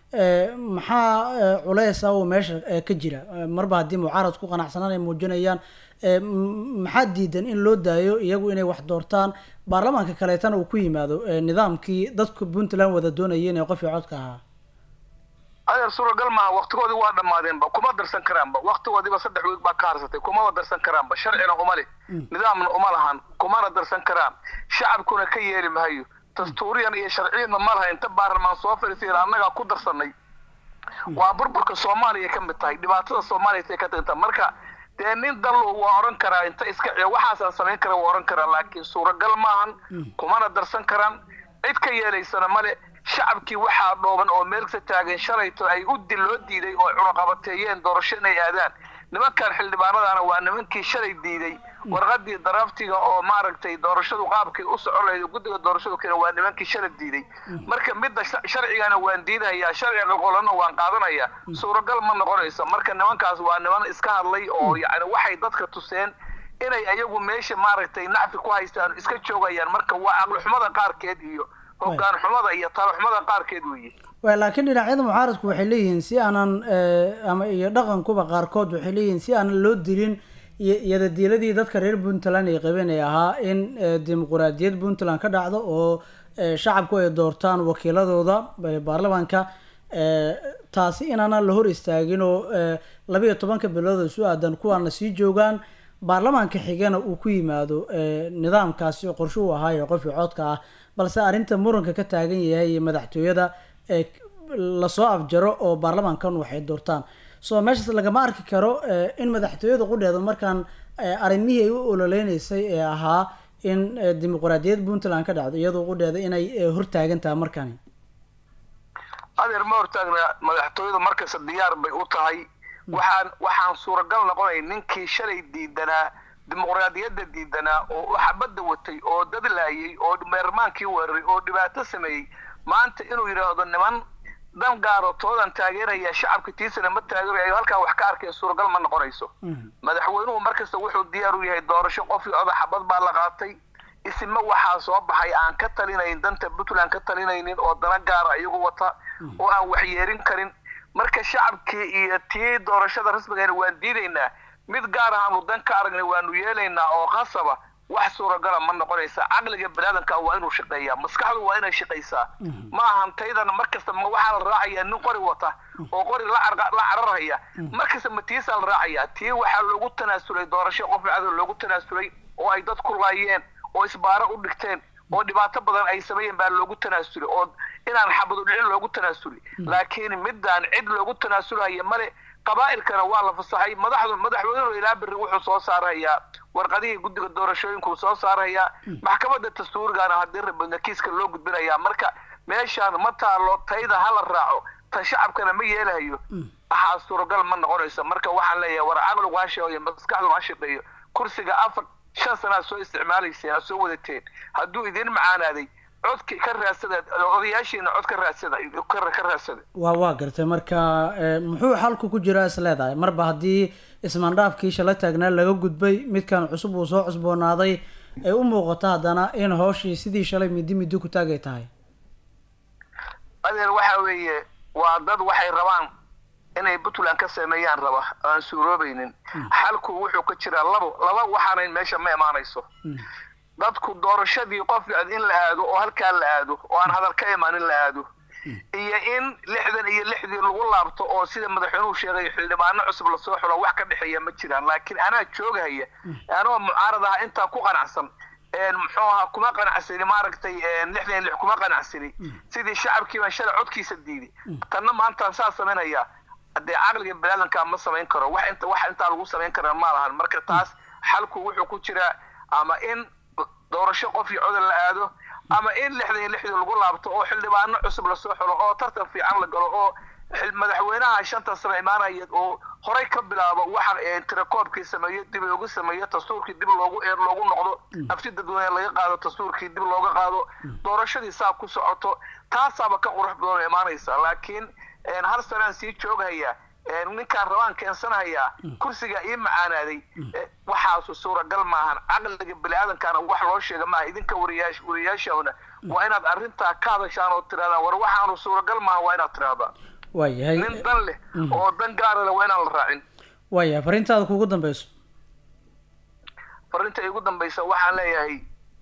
A: maxaa culeys ah oo meesha ka jira marba haddii mucaarad ku qanacsanaan ay muujinayaan maxaa diidan in loo daayo iyagu inay wax doortaan baarlamaanka kaleetana uu ku yimaado nidaamkii dadka puntland wada doonayeen ee qofkii codka ahaa
M: adeer suuragal maaha waktigoodii waa dhammaadeenba kuma darsan karaanba waktigoodiiba saddex wiig baa ka harsatay kumaba darsan karaanba sharcina uma leh nidaamna uma lahan kumana darsan karaan shacabkuna ka yeeli mahayo dastuuriyan iyo sharciyanna ma laha inta baarlamaan soo fadhiisay annagaa ku darsanay waa burburka soomaaliya ka mid tahay dhibaatada soomaaliya tay ka tagta marka dee nin dallo waa oran karaa inta iska ciyo waxaasaan samayn kara waa oran karaa laakiin suuragal maahan kumana darsan karaan cid ka yeelaysana male shacabkii waxaa dhooban oo meelkasa taagan shalayto ay u dil loo diiday oo cunaqabateeyeen doorasho inay aadaan nimankan xildhibaanadana waa nimankii shalay diiday warqadii daraaftiga oo maaragtay doorashadu qaabkay u socon lahayd guddiga doorashadu keena waa nimankii shalay diiday marka midda sharcigana waan diidayaa sharciga qolqolana waan qaadanayaa suuragal ma noqonayso marka nimankaas waa niman iska hadlay oo yacni waxay dadka tuseen inay ayagu meesha maaragtay nacfi ku haystaan iska joogayaan marka waa aqlixumada qaarkeed iyo hogaan xumada iyo talaxumada qaarkeed weeye
A: wa laakiin dhinacyada mucaaradku waxay leeyihiin si aanan ama iyo dhaqankuba qaarkood waxay leeyihiin si aanan loo dilin iyadadiiladii dadka reer puntland ay qabeen ay ahaa in dimuquraadiyad puntland ka dhacdo oo shacabku ay doortaan wakiiladooda baarlamaanka taasi inaanan la hor istaagin oo labayo tobanka bilood isu aadan kuwaana sii joogaan baarlamaanka xigana uu ku yimaado nidaamkaasi oo qorshe u ahaayo qofkii codka ah balse arrinta muranka ka taagan yahay iyo madaxtooyada lasoo afjaro oo baarlamaankan waxay doortaan so meeshaas lagama arki karo in madaxtooyada qudheeda markaan arrimihii ay u ololeyneysay ee ahaa in dimuquraadiyad puntland ka dhacdo iyadoo qudheeda inay hortaagan tahay markani
M: adeer ma hortaagna madaxtooyadu markasta diyaar bay u tahay waxaan waxaan suuragal noqonay ninkii shalay diidanaa dimuqraadiyadda diidanaa oo xabadda watay oo dad laayay oo meermaankii weeraray oo dhibaato sameeyey maanta inuu yidhaahdo niman dan gaaro toodan taageeraya shacabka tiisana ma taageerayo halkaa wax ka arkeen suuragal ma noqonayso madaxweynuhu markasta wuxuu diyaar u yahay doorasho qofkii oda xabad baa la qaatay isima waxaa soo baxay aan ka talinayn danta puntland ka talinaynin oo dana gaara iyagu wata oo aan waxyeerin karin marka shacabkii iyo tii doorashada rasmigeena waan diidaynaa mid gaar ahaanu dan ka aragnay waanu yeelaynaa oo khasaba wax suuragala ma noqonaysa caqliga baniaadanka waa inuu shaqeeyaa maskaxdu waa inay shaqaysaa ma ahan taydana markasta ma waxaa la raacayaa nin qori wata oo qori la carqa- la cararaya markasta ma tiisaa la raacayaa tii waxaa loogu tanaasulay doorasho qof dhacdo loogu tanaasulay oo ay dad ku laayeen oo isbaaro u dhigteen oo dhibaato badan ay sameeyeen baa loogu tanaasulay oo inaan xabadu dhicin loogu tanaasulay laakiin midaan cid loogu tanaasulaya male qabaa'ilkana waa la fasaxay madaxdu madaxweynuhu ilaa biri wuxuu soo saarayaa warqadihii guddiga doorashooyinku soo saarayaa maxkamadda dastuurigana haddii rabadna kiiska loo gudbinayaa marka meeshaan ma taalo tayda ha la raaco tan shacabkana ma yeelahayo waxaa suuragal ma noqonayso marka waxaan leeyahay war caqligu ha shaqeeyo maskaxdu ha shaqeeyo kursiga afar shan sanaad soo isticmaalayseen aad soo wadateen hadduu idin macaanaaday codki ka raadsada odayaashiina cod ka raadsada ka ka raadsada
A: waa waa gartay marka eh, muxuu xalku ku jiraa is leedahay marba haddii ismaandhaafkii shala taagnaa laga gudbay midkan cusub uu soo cusboonaaday ay u muuqato haddana in hooshii sidii shalay midi midi ku taagay tahay
M: adeer waxa weeye waa dad waxay rabaan inay puntland ka sameeyaan raba aan suuroobaynin xalku wuxuu ka jiraa labo laba waxaanayn meesha ma imaanayso dadku doorashadii qof in la aado oo halkaa la aado oo aan hadal ka imaan in la aado iyo in lixdan iyo lixdii lagu laabto oo sida madaxweynuhu sheegay xildhibaano cusub lasoo xulo wax ka dhexeeya ma jiraan laakiin anaa joogahaya anoo mucaarad ah intaa ku qanacsan een muxuu ahaa kuma qanacsani maaragtay een lixdan iyo lix kuma qanacsani sidii shacabkii baan shalay codkiisa diiday tanna maantaan saa samaynayaa haddee caqliga baniaadanka ma samayn karo wax inta wax intaa lagu samayn karaa ma lahan marka taas xalku wuxuu ku jiraa ama in doorasho qof iyo codol la aado ama in lixdan iyo lixdii lagu laabto oo xildhibaano cusub lasoo xulo oo tartan fiican la galo oo xil- madaxweynaha shanta sano imaanaya oo horey ka bilaabo waxa ee tirakoobkii sameeyo dib loogu sameeyo dastuurkii dib loogu eer loogu noqdo nafti dadweyne laga qaado dastuurkii dib looga qaado doorashadii saa ku socoto taasaaba ka qurux badan oo imaanaysa laakiin een, hal sanaan sii jooghayaa een, ninkaan rabaan keensanahayaa kursiga ii macaanaaday eh, waxaasu suuragal maahan caqliga biniaadankana wax loo sheega maaha idinka wariyaash wariyaashana waa inaad arrintaa ka hadashaan oo tirahdaan war waxaanu suuragal maaha waa inaad tirahdaan
A: waayahay
M: nin dan leh oo dan gaara leh waa inaan la raacin
A: waayahay fariintaada kuugu dambeyso
M: farinta igu dambaysa waxaan leeyahay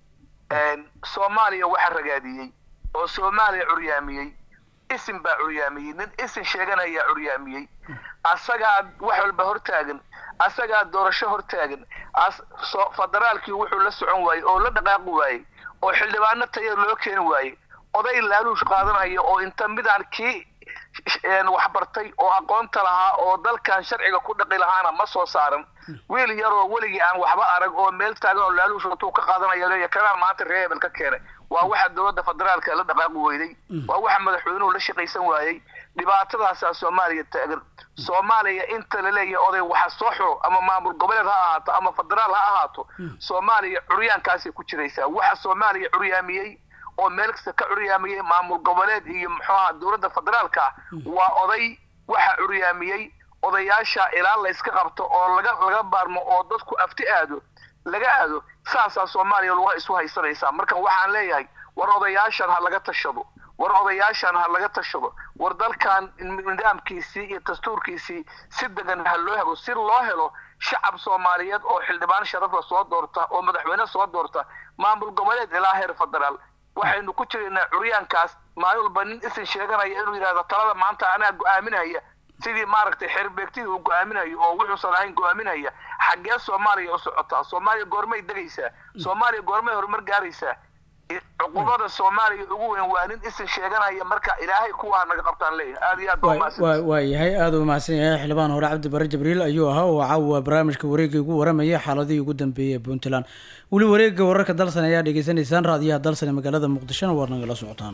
M: een, soomaaliya waxa ragaadiyey oo soomaaliya curyaamiyey isim baa curyaamiyey nin isim sheeganayaa curyaamiyey asagaa wax walba hortaagan asagaa doorasho hortaagan as so federaalkii wuxuu la socon waayey oo la dhaqaaqi waayey oo xildhibaano taya loo keeni waayey oday laaluush qaadanaya oo inta midaan kii een, waxbartay oo aqoonta lahaa oo dalkan sharciga ku dhaqi lahaana ma soo saaran wiil yaroo weligii aan waxba arag oo meel taagan oo laaluush intuu ka qaadanaya leeya kanaan maanta reer hebel ka keenay waa waxa dowladda federaalka la dhaqaaqi weyday waa waxa madaxweynuhu la shaqaysan waayey dhibaatadaasaa soomaaliya taagan soomaaliya inta la leeyahay oday waxa soo xuro ama maamul goboleed ha ahaato ama federaal ha ahaato soomaaliya curyaankaasay ku jiraysaa waxa soomaaliya curyaamiyey oo meel kasta ka curyaamiyey maamul goboleed iyo muxuu ahaa dowladda federaalka ah waa oday waxa curyaamiyey odayaasha ilaa la iska qabto oo laga laga baarmo oo dadku afti aado laga aado saasaa soomaaliya lagu isu haysanaysaa marka waxaan leeyahay war odayaashan ha laga tashado war odayaashan ha laga tashado war dalkan nidaamkiisii iyo dastuurkiisii si degan ha loo helo si loo helo shacab soomaaliyeed oo xildhibaan sharafla soo doorta oo madaxweyne soo doorta maamul goboleed ilaa heer federaal waxaynu ku jiraynaa curyaankaas maalin walba nin isin sheeganaya inuu yidhahdo talada maanta anaa go-aaminaya sidii maaragtay xerbeegtidii uu go-aaminayo oo wuxuusan ahayn go-aaminaya xaggee soomaaliya u socotaa soomaaliya goormay degaysaa soomaaliya goormay horumar gaaraysaa I- cuqubada soomaaliya ugu weyn waa nin isin sheeganaya marka ilaahay kuwaa naga qabtaan leeyahay aad iyo aad baa umahadsan
A: waa waayahay aada u mahadsan yahay xildhibaan hore cabdi bare jibriil ayuu ahaa oo caawa barnaamijka wareegga ugu waramayay xaaladihii ugu dambeeyey ee puntland weli wareegga wararka dalsan ayaa dhegeysanaysaan raadiyaha dalsan ee magaalada muqdishona waad nagala socotaan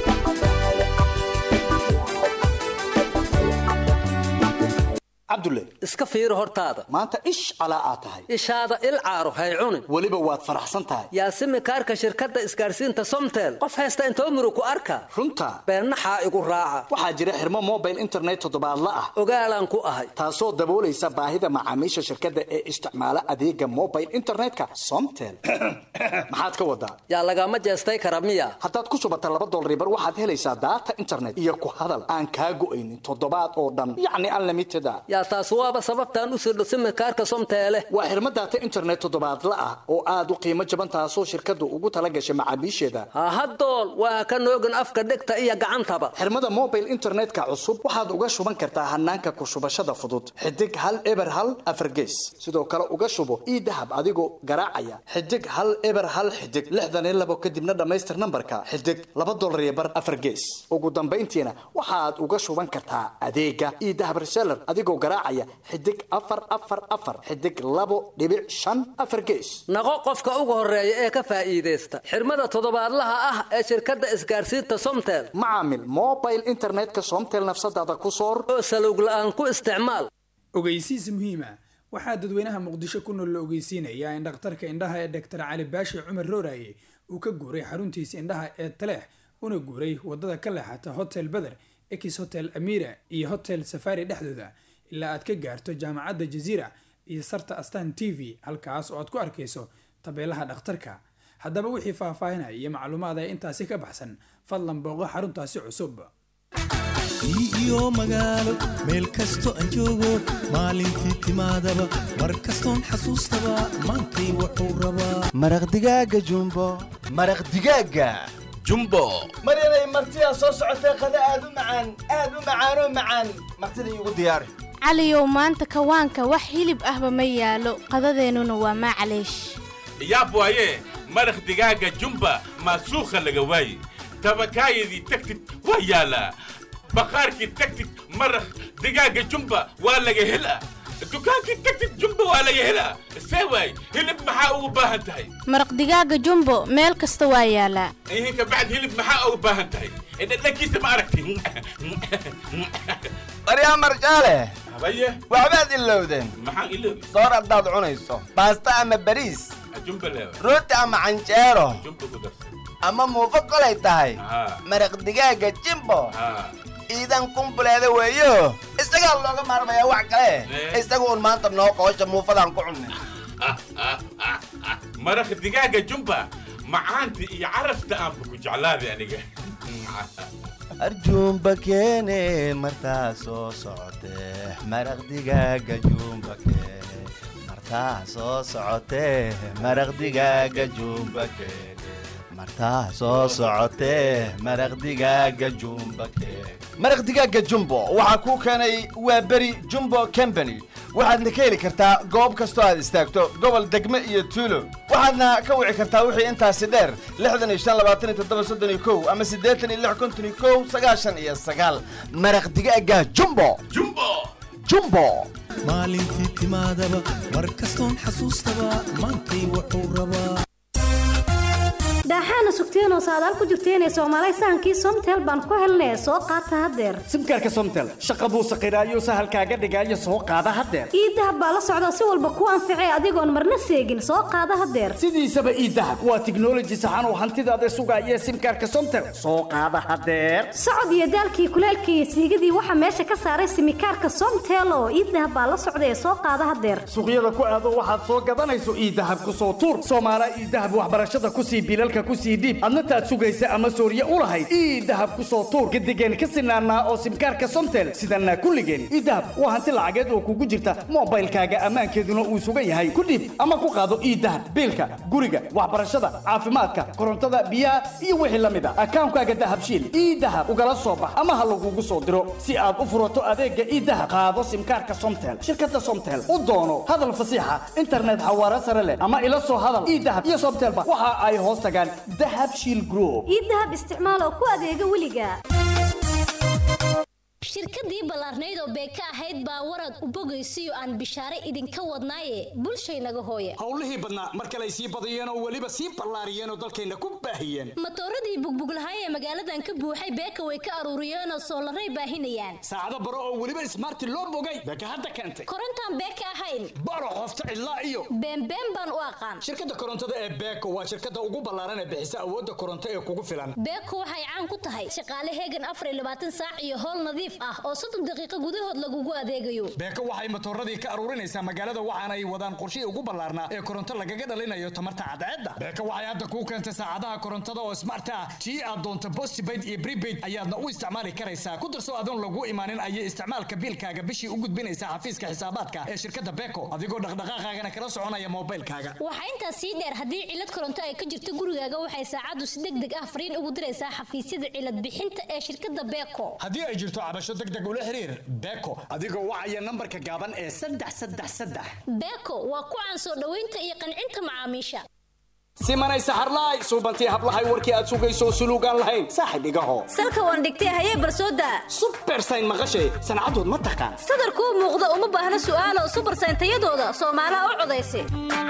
N: cabdulle iska fiiri hortaada
O: maanta ish calaa aad tahay
N: ishaada il caaro hay cunin
O: weliba waad faraxsan tahay
N: yaasimi kaarka shirkadda isgaarsiinta somtel qof haysta intoo murug ku arka
O: runta
N: beennaxaa igu raaca
O: waxaa jira xirmo mobile internet toddobaadla ah
N: ogaalaan ku ahay
O: taasoo daboolaysa baahida macaamiisha shirkadda ee isticmaala adeega mobile internetka somtel maxaad ka wadaa
N: yaa lagama jeestay kara miya
O: haddaad ku shubata laba dolaribar waxaad helaysaa daata internet iyo ku hadal aan kaa go'aynin toddobaad oo dhan yacni unlimited a
N: yaa taas waaba sababtaan u sirdho simikaarka somteele
O: waa xirmo daata internet toddobaadla ah oo aad u qiimo jaban taasoo shirkaddu ugu tala gashay macaamiisheeda
N: hahadool waa ka noogin afka dhegta iyo gacantaba
O: xirmada mobile internetka cusub waxaad uga shuban kartaa hanaanka ku shubashada fudud xidig hal eber hal afargees sidoo kale uga shubo ii dahab adigoo garaacaya xidig hal eber hal xidig lixdan iyo labo kadibna dhammaystir nambarka xidig laba dolar iyo bar afar gees ugu dambayntiina waxaad uga shuban kartaa adeega ii dahab reseller adigoo garaacaya xidig afar afar afar xidig labo dhibic shan afar gees
N: naqo qofka ugu horeeya ee ka faa'iidaysta xirmada toddobaadlaha ah ee shirkadda isgaarsiinta somtel
O: macaamil mobile internetka somtel nafsadaada ku soor
N: oo salowg la'aan ku isticmaal
P: ogeysiis muhiima waxaa dadweynaha muqdisho ku nool la ogeysiinayaa in dhakhtarka indhaha ee doctor cali baashi cumar rooraye uu ka guuray xaruntiisa indhaha ee taleex una guuray wadada ka leexata hotel beder ex hotel amira iyo hotel safari dhexdooda ilaa aad ka gaarto jaamacadda jaziira iyo sarta astan t v halkaas oo aad ku arkayso tabeelaha dhakhtarka haddaba wixii faahfaahinaya iyo macluumaada intaasi ka baxsan fadlan booqo xaruntaasi cusub
Q: iyo magaalo meel kasto aan joogo maalintii timaadaba mar kastoon xasuustaba maantay wuxuu rabaa
R: maraq digaaga jumbo maraq digaaga
S: jumbo
R: maryanay martidaa soo socotee qada aad u macaan aad u macaanoo macaan martida iigu diyaari
T: caliyow maanta kawaanka wax hilib ahba ma yaalo qadadeennuna waa maclaysh
S: yaab waaye maraq digaaga jumba maasuukha laga waaye tabakaayadii tagtid waa yaalaa baqaarkii tagtid maraq digaaga jumba waa laga helaa dukaankii tagtid jumba waa laga helaa see waay hilib maxaa ugu baahan tahay
T: maraq digaaga jumbo meel kasta waa yaalaa
S: ihin kabacd hilib maxaa ugu baahan tahay dhadhankiisa ma aragti
R: baryaa marjaale
S: habaye
R: waxbaad ilowdeen
S: maxaan iloobi
R: soor haddaad cunayso baasta ama bariis
S: jumba leewa
R: rooti ama canjeero
S: jumba ku darsan
R: ama muufo kolay tahay
S: haa
R: maraq digaaga jimbo
S: haa
R: iidan kumbuleeda weeyo isagaa looga maarmayaa wax kale isaga uun maanta noo qoosha muufadaan ku cunnay
S: maraq digaaga jumba macaanta iyo carafta aanba ku jeclaaday aniga
R: arjuumba keene martaa soo socotee maraq digaaga juumba keene martaa soo socotee maraq digaaga juumba keene martaa soo socotee maraq digaaga jumba keene maraq digaaga jumbo waxaa kuu keenay waa beri jumbo company waxaadna ka heli kartaa goob kastoo aad istaagto gobol degme iyo tuulo waxaadna ka wici kartaa wixii intaasi dheer lixdan iyo shan labaatan iyo toddoba soddon iyo kow ama siddeetan iyo lix konton iyo kow sagaashan iyo sagaal maraq digaaga jumbo
S: jumbo
R: jumbo
Q: maalintii timaadaba mar kastoon xasuustaba maantay wuxuu rabaa
U: daaxaana sugteenoo saadaal ku jirteenee soomaalay sahankii somtel baan ku helnee soo qaata haddeer
O: simkaarka somtel shaqa buu saqiraayo sahalkaaga dhigaayo soo qaada haddeer
U: ii dahab baa la socda si walba kuu anficay adigoon marna seegin soo qaada haddeer
O: sidiisaba ii dahab waa tiknoloji saxan oo hantidaada sugaaya simkaarka somtel soo qaada haddeer
U: socod iyo daalkii kuleelkii iyo siigadii waxaa meesha ka saaray simikaarka somtel oo ii dahab baa la socda ee soo qaada haddeer
O: suuqyada ku aado waxaad soo gadanayso ii dahab ku soo tuur soomaala ii dahab waxbarashada ku sii bilalka ku sii dhiib adna taad sugaysa ama sooriye u lahayd ii dahab ku soo tuur gadigeen ka sinaanaa oo simkaarka somtel sidanaa kulligeen ii dahab waa hanti lacageed oo kugu jirta moobaylkaaga ammaankeeduna uu sugan yahay ku dhiib ama ku qaado ii dahab biilka guriga waxbarashada caafimaadka korontada biyaha iyo wixii la mid a akaankaaga dahabshiil ii dahab ugala soo bax ama ha lagugu soo diro si aad u furato adeega ii dahab qaado simkaarka somtel shirkada somtel u doono hadal fasiixa internet xawaare sare leh ama ila soo hadal ii dahab iyo somtelba waxa ay hoos tagaan dahab shiil group
U: ii dahab isticmaal oo ku adeega weliga
V: shirkadii ballaarnayd oo beeka ahayd baa warad u bogaysiyo aan bishaare idinka wadnaaye bulshaynaga hooya
O: howlihii badnaa mar kale ay sii badiyeen oo weliba sii ballaariyeen oo dalkayna ku baahiyeen
V: matooradii bugbuglahay ee magaaladan ka buuxay beeka way ka aruuriyeenoo soolaray baahinayaan
O: saacado baro oo weliba ismaarti loo bogay beeka hadda keentay
V: korontaan beeka ahayn
O: baro qofta cidlaa iyo
V: beenbeen baan u aqaan
O: shirkadda korontada ee beeko waa shirkadda ugu ballaaran ee bixisa awoodda koronto ee kugu filan
V: beeko waxay caan ku tahay shaqaale heegan afar iyo labaatan saac iyo howl nadiif ah oo soddon daqiiqo gudahood lagugu adeegayo
O: beeko waxay matooradii ka aruurinaysaa magaalada waxaana ay wadaan qorshihii ugu ballaarnaa ee koronto lagaga dhalinayo tamarta cadceedda beeko waxay hadda kuu keentay saacadaha korontada oo smart ah tii aad doonto postpaid iyo prepaid ayaadna u isticmaali karaysaa ku darso adoon lagu imaanin ayay isticmaalka biilkaaga bishii u gudbinaysaa xafiiska xisaabaadka ee shirkadda beeko adigoo dhaqdhaqaaqaagana kala soconaya moobilkaaga
V: waxaa intaas sii dheer haddii cilad koronto ay ka jirto gurigaaga waxay saacaddu si deg deg ah fariin ugu diraysaa xafiisyada cilad bixinta ee shirkadda beeko
O: haddii ay jirto cabasho deg deg ula xiriir beeko adigoo wacaya nambarka gaaban ee saddex saddex saddex
V: beeko waa ku caan soo dhoweynta iyo qancinta macaamiisha
O: simanay saxarlaay suubantii hablahay warkii aad sugayso suluugaan lahayn saaxib igaho
U: salka waan dhigtay hayee barsooda
O: subersayn maqashay sancadood ma taqaan
U: sadarkuu muuqda uma baahna su'aalo subersayn tayadooda soomaalaha u codaysa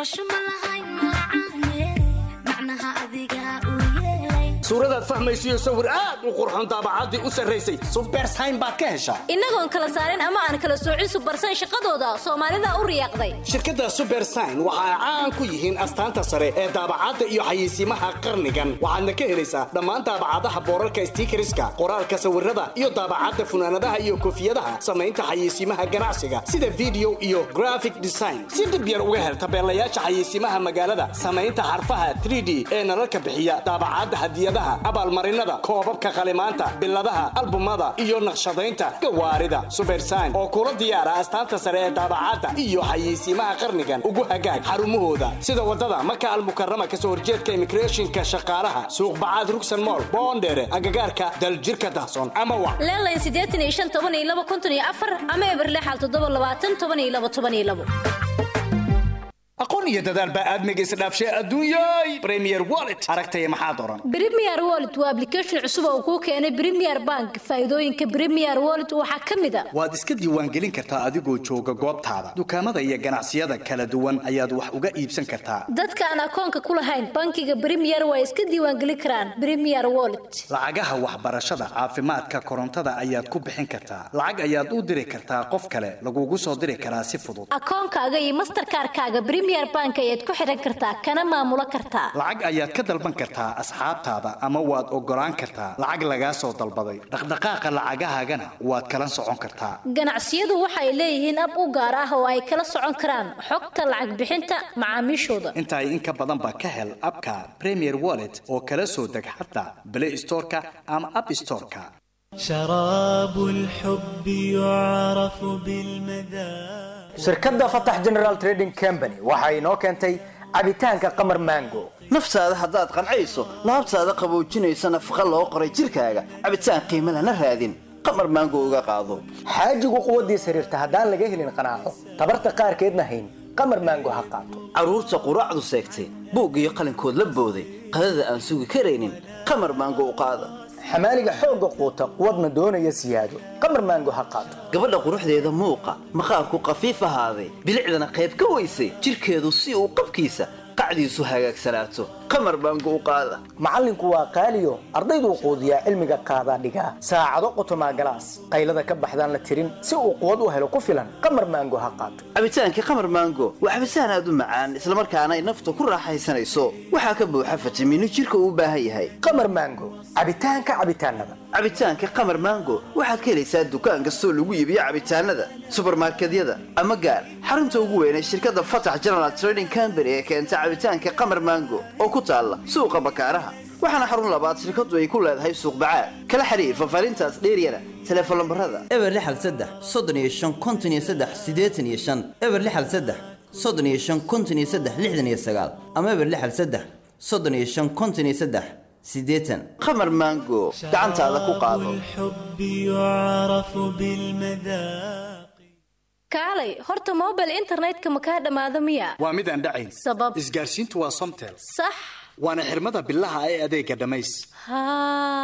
O: suuradaad fahmaysiyo sawir aad u qurxoon daabacaddii u sarraysay subersayn baad ka heshaa
U: innagoon kala saarin ama aan kala soocin subersayn shaqadooda soomaalida u riyaaqday
O: shirkadda subersign waxa ay caan ku yihiin astaanta sare ee daabacadda iyo xayeysiimaha qarnigan waxaadna ka helaysaa dhammaan daabacadaha boorarka stiikariska qoraalka sawirada iyo daabacadda funaanadaha iyo koofiyadaha samaynta xayeysiimaha ganacsiga sida video iyo graphic design si dhib yar uga hel tabeelayaasha xayeysiimaha magaalada samaynta xarfaha 3d ee nalalka bixiya daabacadda hadiyadaha abaalmarinada koobabka qalimaanta biladaha albumada iyo naqshadaynta gawaarida subersign oo kula diyaara astaanta sare ee daabacadda iyo xayeysiimaha qarnigan ugu hagaag xarumahooda sida wadada maka almukarama kasoo horjeedka immigrationka shaqaalaha suuq bacaad rugsan mool boondheere agagaarka daljirka dahsoon ama wac
U: leelayn siddeetan iyo shan toban iyo laba konton iyo afar ama eberlexal toddoba labaatan toban iyo laba toban iyo labo
O: aqoon iyo dadaal baa aadmiga isdhaafshay adduunyay premier wallet aragtaya maxaa doran
U: Premier Wallet waa application cusub oo kuu keenay Premier Bank. Faa'iidooyinka Premier Wallet waxaa ka mid ah
O: waad iska diiwaangelin kartaa adigoo jooga goobtaada dukaamada iyo ganacsiyada kala duwan ayaad wax uga iibsan kartaa
U: dadka aan akoonka ku lahayn bankiga Premier way iska diiwaangelin karaan Premier Wallet.
O: lacagaha waxbarashada caafimaadka korontada ayaad ku bixin kartaa lacag ayaad u diri kartaa qof kale lagugu soo diri karaa si fudud
U: Akoonkaaga iyo Mastercard-kaaga Premier Bank ayaad ku xiran kartaa kana maamulo kartaa.
O: lacag ayaad ka dalban kartaa asxaabtaada ama waad ogolaan kartaa lacag lagaa soo dalbaday dhaqdhaqaaqa lacagahaagana waad kala socon kartaa
U: Ganacsiyadu waxay leeyihiin ab u gaar ah oo ay kala socon karaan xogta lacag bixinta macaamiishooda.
O: intaa in ka badan baa ka hel abka premier wallet oo kala soo deg xataa play storeka ama app storeka
Q: شراب الحب يعرف بالمذاق
C: shirkadda fatax general trading company waxa inoo keentay cabitaanka qamar mango
D: naftaada haddaad qancayso laabtaada qaboojinaysa nafaqa loo qoray jirkaaga cabitaan qiimo lana raadin qamar maango uga qaado
C: xaajigu quwaddiis xiriirta haddaan laga helin qanaaco tabarta qaarkeedna hayn qamar mango ha qaato
D: carruurta quraacdu seegtay buug iyo qalinkood la booday qadada aan sugi karaynin qamar maango u qaada
C: xamaaliga xoogga quuta quwadna doonaya siyaado qamar mango ha qaato
D: gabadha quruxdeeda muuqa maqaarku qafiif ahaaday bilicdana qayb ka weysay jirkeedu si uu qabkiisa qacdiisu hagaagsanaato qamar maango u qaada
C: macallinku waa qaaliyo ardayduu quudiyaa cilmiga qaadaa dhigaa saacado qotomaa galaas qaylada ka baxdaan la tirin si uu quwad u helo ku filan qamar maango ha qaato
D: cabitaankii qamar maango waa cabitaan aad u macaan islamarkaana ay nafta ku raaxaysanayso waxaa ka buuxa fitamiino jirka uu u baahan yahay
C: qamar maango cabitaanka cabitaanada
D: cabitaanka qamar maango waxaad ka helaysaa dukaan kastoo lagu iibiyo cabitaanada subarmarkedyada ama gaar xarunta ugu weyn ee shirkadda fatax general trading company ee keenta cabitaanka qamar maango oo ku taalla suuqa bakaaraha waxaana xarun labaad shirkadu ay ku leedahay suuq bacaad kala xiriir fafaarintaas dheeryana teleefon lambarada
W: eber lixal saddex soddon iyo shan konton iyo saddex siddeetan iyo shan eber lixal saddex soddon iyo shan konton iyo saddex lixdan iyo sagaal ama eber lixal saddex soddon iyo shan konton iyo saddex siddeetan
D: qamar maango gacantaada ku qaado
Q: الحب يعرف بالمذاق
U: kaalay horta mobile internetka ma kaa dhammaado miya
O: waa mid aan dhacayn
U: sabab
O: isgaarsiintu waa somtel
U: sax
O: waana xirmada bilaha ee adeega dhammays
U: haa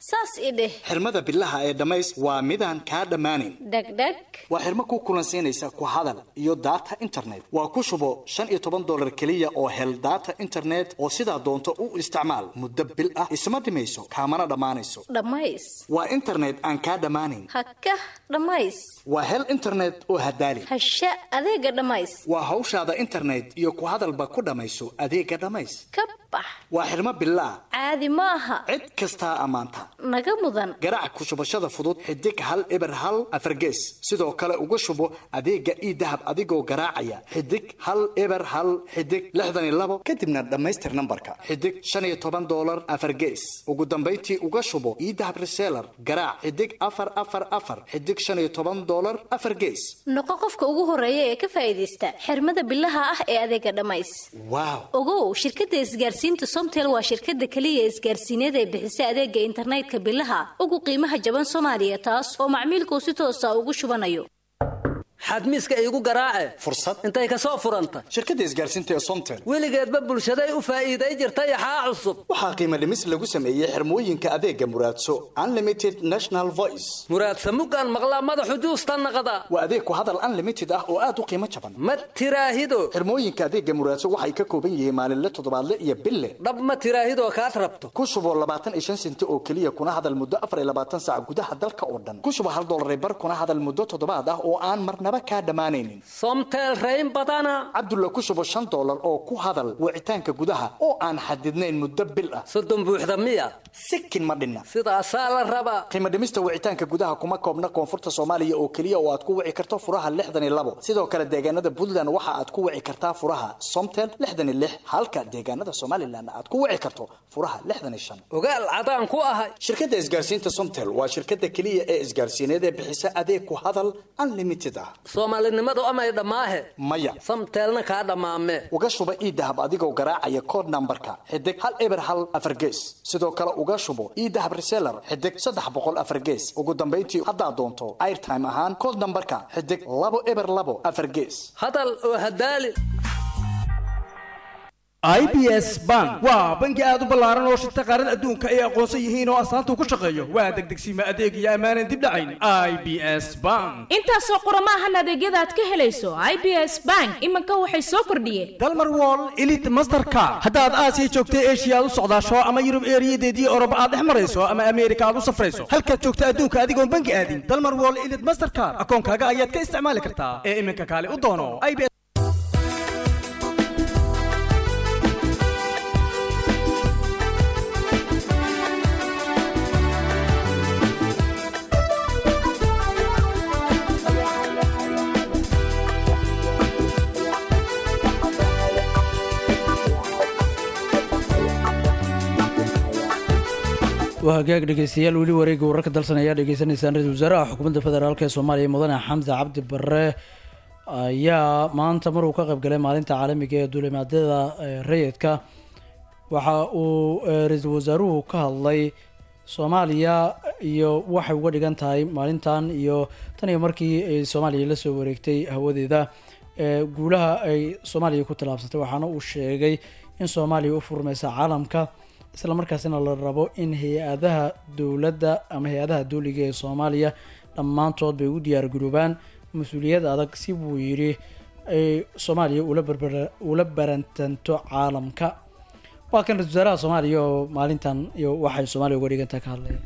U: saas i dheh
O: xirmada bilaha ee dhammays waa midaan kaa dhammaanin
U: dhegdheg
O: waa xirmo ku kulansiinaysa ku hadal iyo data internet waa ku shubo shan iyo toban dolar keliya oo hel data internet oo sidaa doonto u isticmaal muddo bil ah isma dhimayso kaamana dhammaanayso
U: dhammays
O: waa internet aan kaa dhammaanin
U: hakah dhammays
O: waa hel internet oo hadaali
U: hasha adeega dhammays
O: waa hawshaada internet iyo ku hadalba ku dhammayso adeega dhammays
U: ka bax
O: waa xirmo bilaa
U: caadi ma aha
O: cid kastaa ammaanta
U: naga mudan
O: garaac ku shubashada fudud xidig hal eber hal afargees sidoo kale uga shubo adeega ii dahab adigoo garaacaya xidig hal eber hal xidig lixdan iyo labo kadibna dhammaystir nambarka xidig shan iyo toban dolar afargees ugu dambayntii uga shubo ii dahab reseller garaac xidig afar afar afar xidig shan iyo toban dolar afar gees
U: noqo qofka ugu horeeya ee ka faa'iidaysta xirmada bilaha ah ee adeega dhammays
O: waaw
U: ogow shirkadda isgaarsiinta somtel waa shirkadda keliya isgaarsiineed ee bixisa adeega internetka bilaha ugu qiimaha jaban soomaaliya taas oo macmiilku si toosa ugu shubanayo
N: xadmiiska iigu garaace
O: fursad
N: intay ka soo furanta
O: shirkadda isgaarsiinta ee somtel
N: weligeedba bulshaday u faa'iiday jirtay axaa cusub
O: waxaa qiimo dhimis lagu sameeyey xirmooyinka adeega muraadso unlimited national voice
N: muraadsa mugaan maqlaa madaxu juusta naqda
O: waa adeeg ku hadal unlimited ah oo aad u qiimo jaban
N: ma tiraahido
O: xirmooyinka adeega muraadso waxay ka kooban yihiin maalinle toddobaadle iyo bille
N: dhab ma tiraahidoo kaad rabto
O: ku shubo labaatan iyo shan senti oo keliya kuna hadal muddo afar iyo labaatan saac gudaha dalka oo dhan ku shubo hal dollar bar kuna hadal muddo toddobaad ah oo aan marnaba kaa dhammaanaynin
N: somtel rayn badana
O: cabdulla ku shubo shan dollar oo ku hadal wicitaanka gudaha oo aan xadidnayn muddo bil ah
N: soddon buuxda miya
O: sikin ma dhinna
N: sidaasaa la rabaa
O: qiimo dhimista wicitaanka gudaha kuma koobna koonfurta soomaaliya oo keliya oo aad ku wici karto furaha lixdan iyo labo sidoo kale deegaanada puntland waxa aad ku wici kartaa furaha somtel lixdan iyo lix halka deegaanada somalilan aad ku wici karto furaha lixdan iyo shan
N: ogaal cadaan ku ahay
O: shirkadda isgaarsiinta somtel waa shirkadda keliya ee isgaarsiineed ee bixisa adeeg ku hadal unlimited ah
N: soomaalinimadu amay dhammaahe
O: maya
N: samteelna kaa dhammaame
O: uga shuba ii dahab adigoo garaacaya code nambarka xidig hal eber hal afar gees sidoo kale uga shubo ii dahab reseller xidig saddex boqol afar gees ugu dambayntii haddaad doonto airtime ahaan code nambarka xidig labo eber labo afar gees
N: hadal oo hadaali
B: i b s bank waa bangi aad u ballaaran oo shirta qaarada adduunka ay aqoonsan yihiin oo astaanta ku shaqeeyo waa degdegsiima adeeg iyo ammaanan dib dhacayn i b s bank
E: intaasoo qoromaahan adeegyada aad ka helayso i b s bank iminka waxay soo kordhiyeen
B: dalmar wall elite mastercard haddaad aasiya joogta eshiya aad u socdaasho ama yurub eeriyadeedii oroba aad dhex marayso ama ameerika aad u safrayso halkaad joogta adduunka adigoon bangi aadin dalmar wall elite mastercard akoonkaaga ayaad ka isticmaali kartaa ee iminka kaale u doono
A: waa hagaag dhegeystayaal weli wareegga wararka dalsan ayaa dhegeysanaysaan ra-isul wasaaraha xukuumadda federaalk ee soomaaliya mudane xamse cabdi bare ayaa maanta maruu ka qayb galay maalinta caalamiga ee duulimaadyada rayidka waxa uu ra-iisul wasaaruhu ka hadlay soomaaliya iyo waxay uga dhigan tahay maalintan iyo tan iyo markii ay soomaaliya la soo wareegtay hawadeeda guulaha ay soomaaliya ku tallaabsatay waxaana uu sheegay in soomaaliya u furmaysa caalamka isla markaasina la rabo in hay-adaha dowladda ama hay-adaha dowliga ee soomaaliya dhammaantood bay u diyaargaroobaan mas-uuliyad adag si buu yidhi ay soomaaliya ula barbar ula barantanto caalamka waa kan ra-isul wasaaraha soomaaliya oo maalintan iyo waxay soomaaliya uga dhigantaha ka hadlaya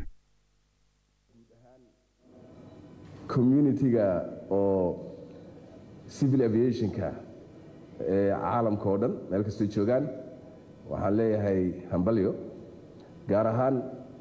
F: communitiga oo civil aviationka ee caalamka oo dhan meel kastoo joogaan waxaan leeyahay hambalyo gaar ahaan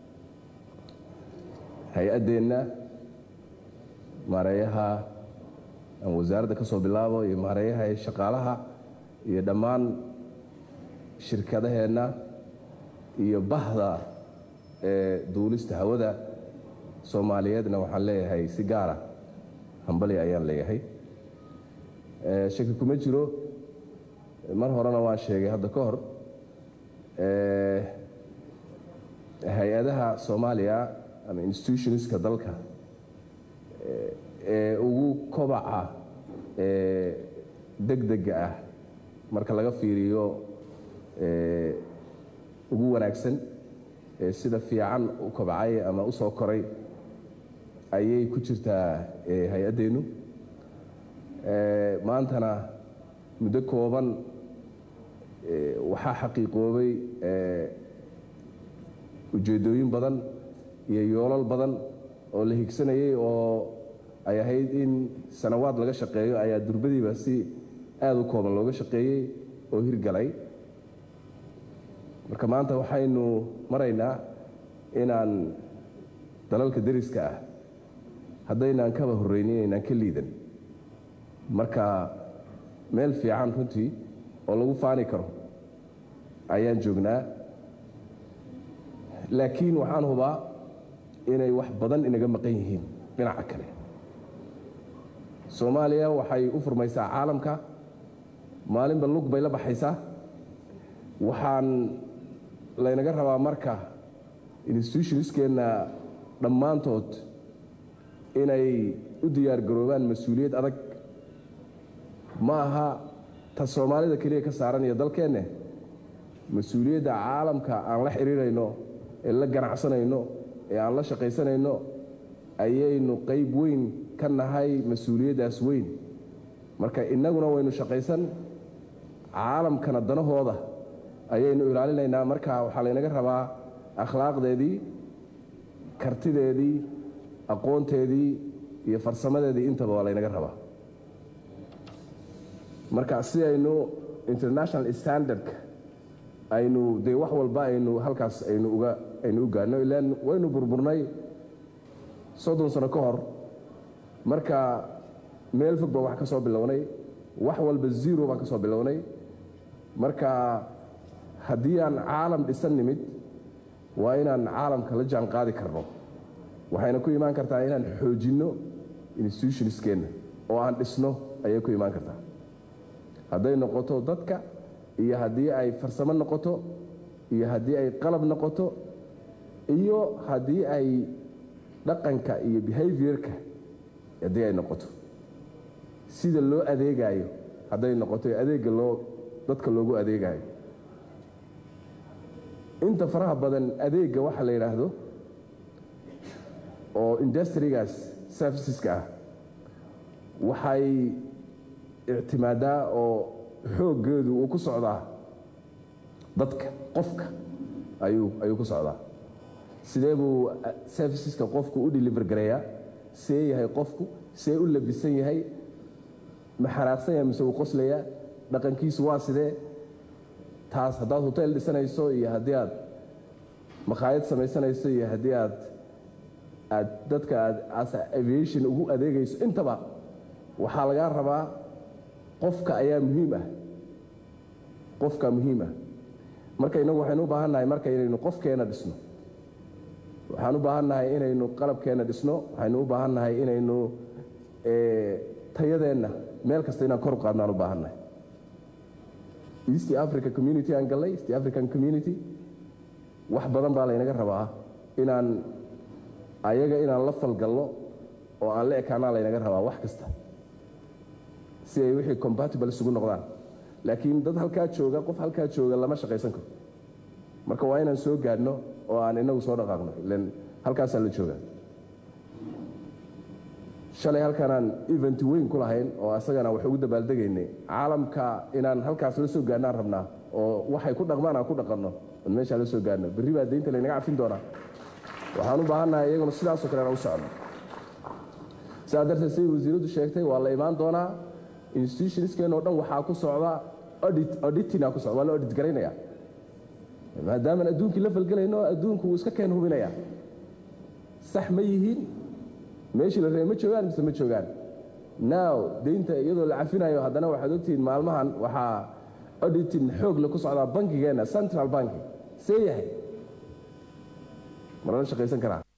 F: hay-addeenna maareeyaha aan wasaaradda ka soo bilaabo iyo maareeyaha ee shaqaalaha iyo dhammaan shirkadaheenna iyo bahda ee duulista hawada soomaaliyeedna waxaan leeyahay si gaara hambalyo ayaan leeyahay shaki kuma jiro mar horena waan sheegay hadda ka hor hay-adaha soomaaliya ama institutionska dalka ee ugu kobaca ee degdega ah marka laga fiiriyo ugu wanaagsan ee sida fiican u kobcay ama u soo koray ayay ku jirtaa ee, hay-addeennu Ee, maantana muddo kooban ee, waxaa xaqiiqoobay ee, ujeeddooyin badan iyo yoolal badan oo la higsanayay oo ay ahayd in sanawaad laga shaqeeyo ayaa durbadiiba si aada u kooban looga shaqeeyey oo hirgalay marka maanta waxaynu maraynaa inaan dalalka deriska ah haddaynaan kaba horreynin inaynaan ka liidan marka meel fiican runtii oo lagu faani karo ayaan joognaa laakiin waxaan hubaa inay wax badan inaga maqan yihiin dhinaca kale soomaaliya waxay u furmaysaa caalamka maalinba lug bay la baxaysaa waxaan laynaga rabaa marka institutionskeenna dhammaantood inay u diyaargaroobaan mas-uuliyad adag ma aha ta soomaalida keliya ka saaran iyo dalkeenne mas-uuliyadda caalamka aan la xidhiirayno ee la ganacsanayno ee aan la shaqaysanayno ayaynu qayb weyn ka nahay mas-uuliyaddaas weyn marka innaguna waynu shaqaysan caalamkana danahooda ayaynu ilaalinaynaa marka waxaa laynaga rabaa akhlaaqdeedii kartideedii aqoonteedii iyo farsamadeedii intaba waa laynaga rabaa marka si aynu international standardka aynu dee wax walba aynu halkaas aynu uga aynu u gaadhno ilaan waynu burburnay soddon sano ka hor marka meel fog baan wax ka soo bilownay wax walba zero baan ka soo bilownay marka haddii aan caalam dhisan nimid waa inaan caalamka la jaan qaadi karno waxayna ku imaan kartaa inaan xoojinno institutionskeenna oo aan dhisno ayay ku imaan kartaa hadday noqoto dadka iyo haddii ay farsamo noqoto iyo haddii ay qalab noqoto iyo haddii ay dhaqanka iyo behaviorka haddii ay noqoto sida loo adeegaayo hadday noqoto ee adeegga loo dadka loogu adeegaayo inta faraha badan adeegga waxa la yidhaahdo oo industrigaas serviceska ah waxay ictimaadaa oo xooggeedu uu ku socdaa dadka qofka ayuu ayuu ku socdaa sidee buu serviceska qofku u deliver gareeyaa see yahay qofku see u labisan yahay ma xanaaqsan yahay mise uu qoslayaa dhaqankiisu waa sidee taas haddaad hotel dhisanayso iyo haddii aad makhaayad samaysanayso iyo haddii aad aad dadka aad as aviation ugu adeegayso intaba waxaa lagaa rabaa qofka ayaa muhiim ah qofka muhiim ah marka innagu waxaynu u baahan nahay marka inaynu qofkeenna dhisno waxaan u baahan nahay inaynu qalabkeenna dhisno waxaynu u baahan nahay inaynu tayadeenna meel kasta inaan kor u qaadno aan u baahan nahay east africa community aan gallay east african community wax badan baa laynaga rabaa inaan ayaga inaan la falgalno oo aan la ekaanaa laynaga rabaa wax kasta si ay wixii compatible isugu noqdaan laakiin dad halkaa jooga qof halkaa jooga lama shaqaysan karo marka waa inaan soo gaadhno oo aan inagu soo dhaqaaqno ilan halkaasaa la jooga shalay halkaanaan event weyn ku lahayn oo asagana wax ugu dabaaldegaynay caalamka inaan halkaas la soo gaadhnaan rabnaa oo waxay ku dhaqmaan aan ku dhaqanno oon meeshaa la soo gaadhno berri baa deynta laynaga cafin doonaa waxaan u baahannahay iyaguna sidaasoo kale inaan u socno sidaa darteed siday wasiiraddu sheegtay waa la imaan doonaa institutionskeen oo dhan waxaa ku socda audit auditina ku socda waa la audit garaynaya maadaamaan adduunkii la falgelayno adduunku wuu iska keen hubinaya sax ma yihiin meeshii la reey ma joogaan mise ma joogaan now deynta iyadoo la cafinayo haddana waxaad ogtihiin maalmahan waxaa auditin xoog le ku socdaa bankigeenna central banki see yahay marala shaqaysan karaa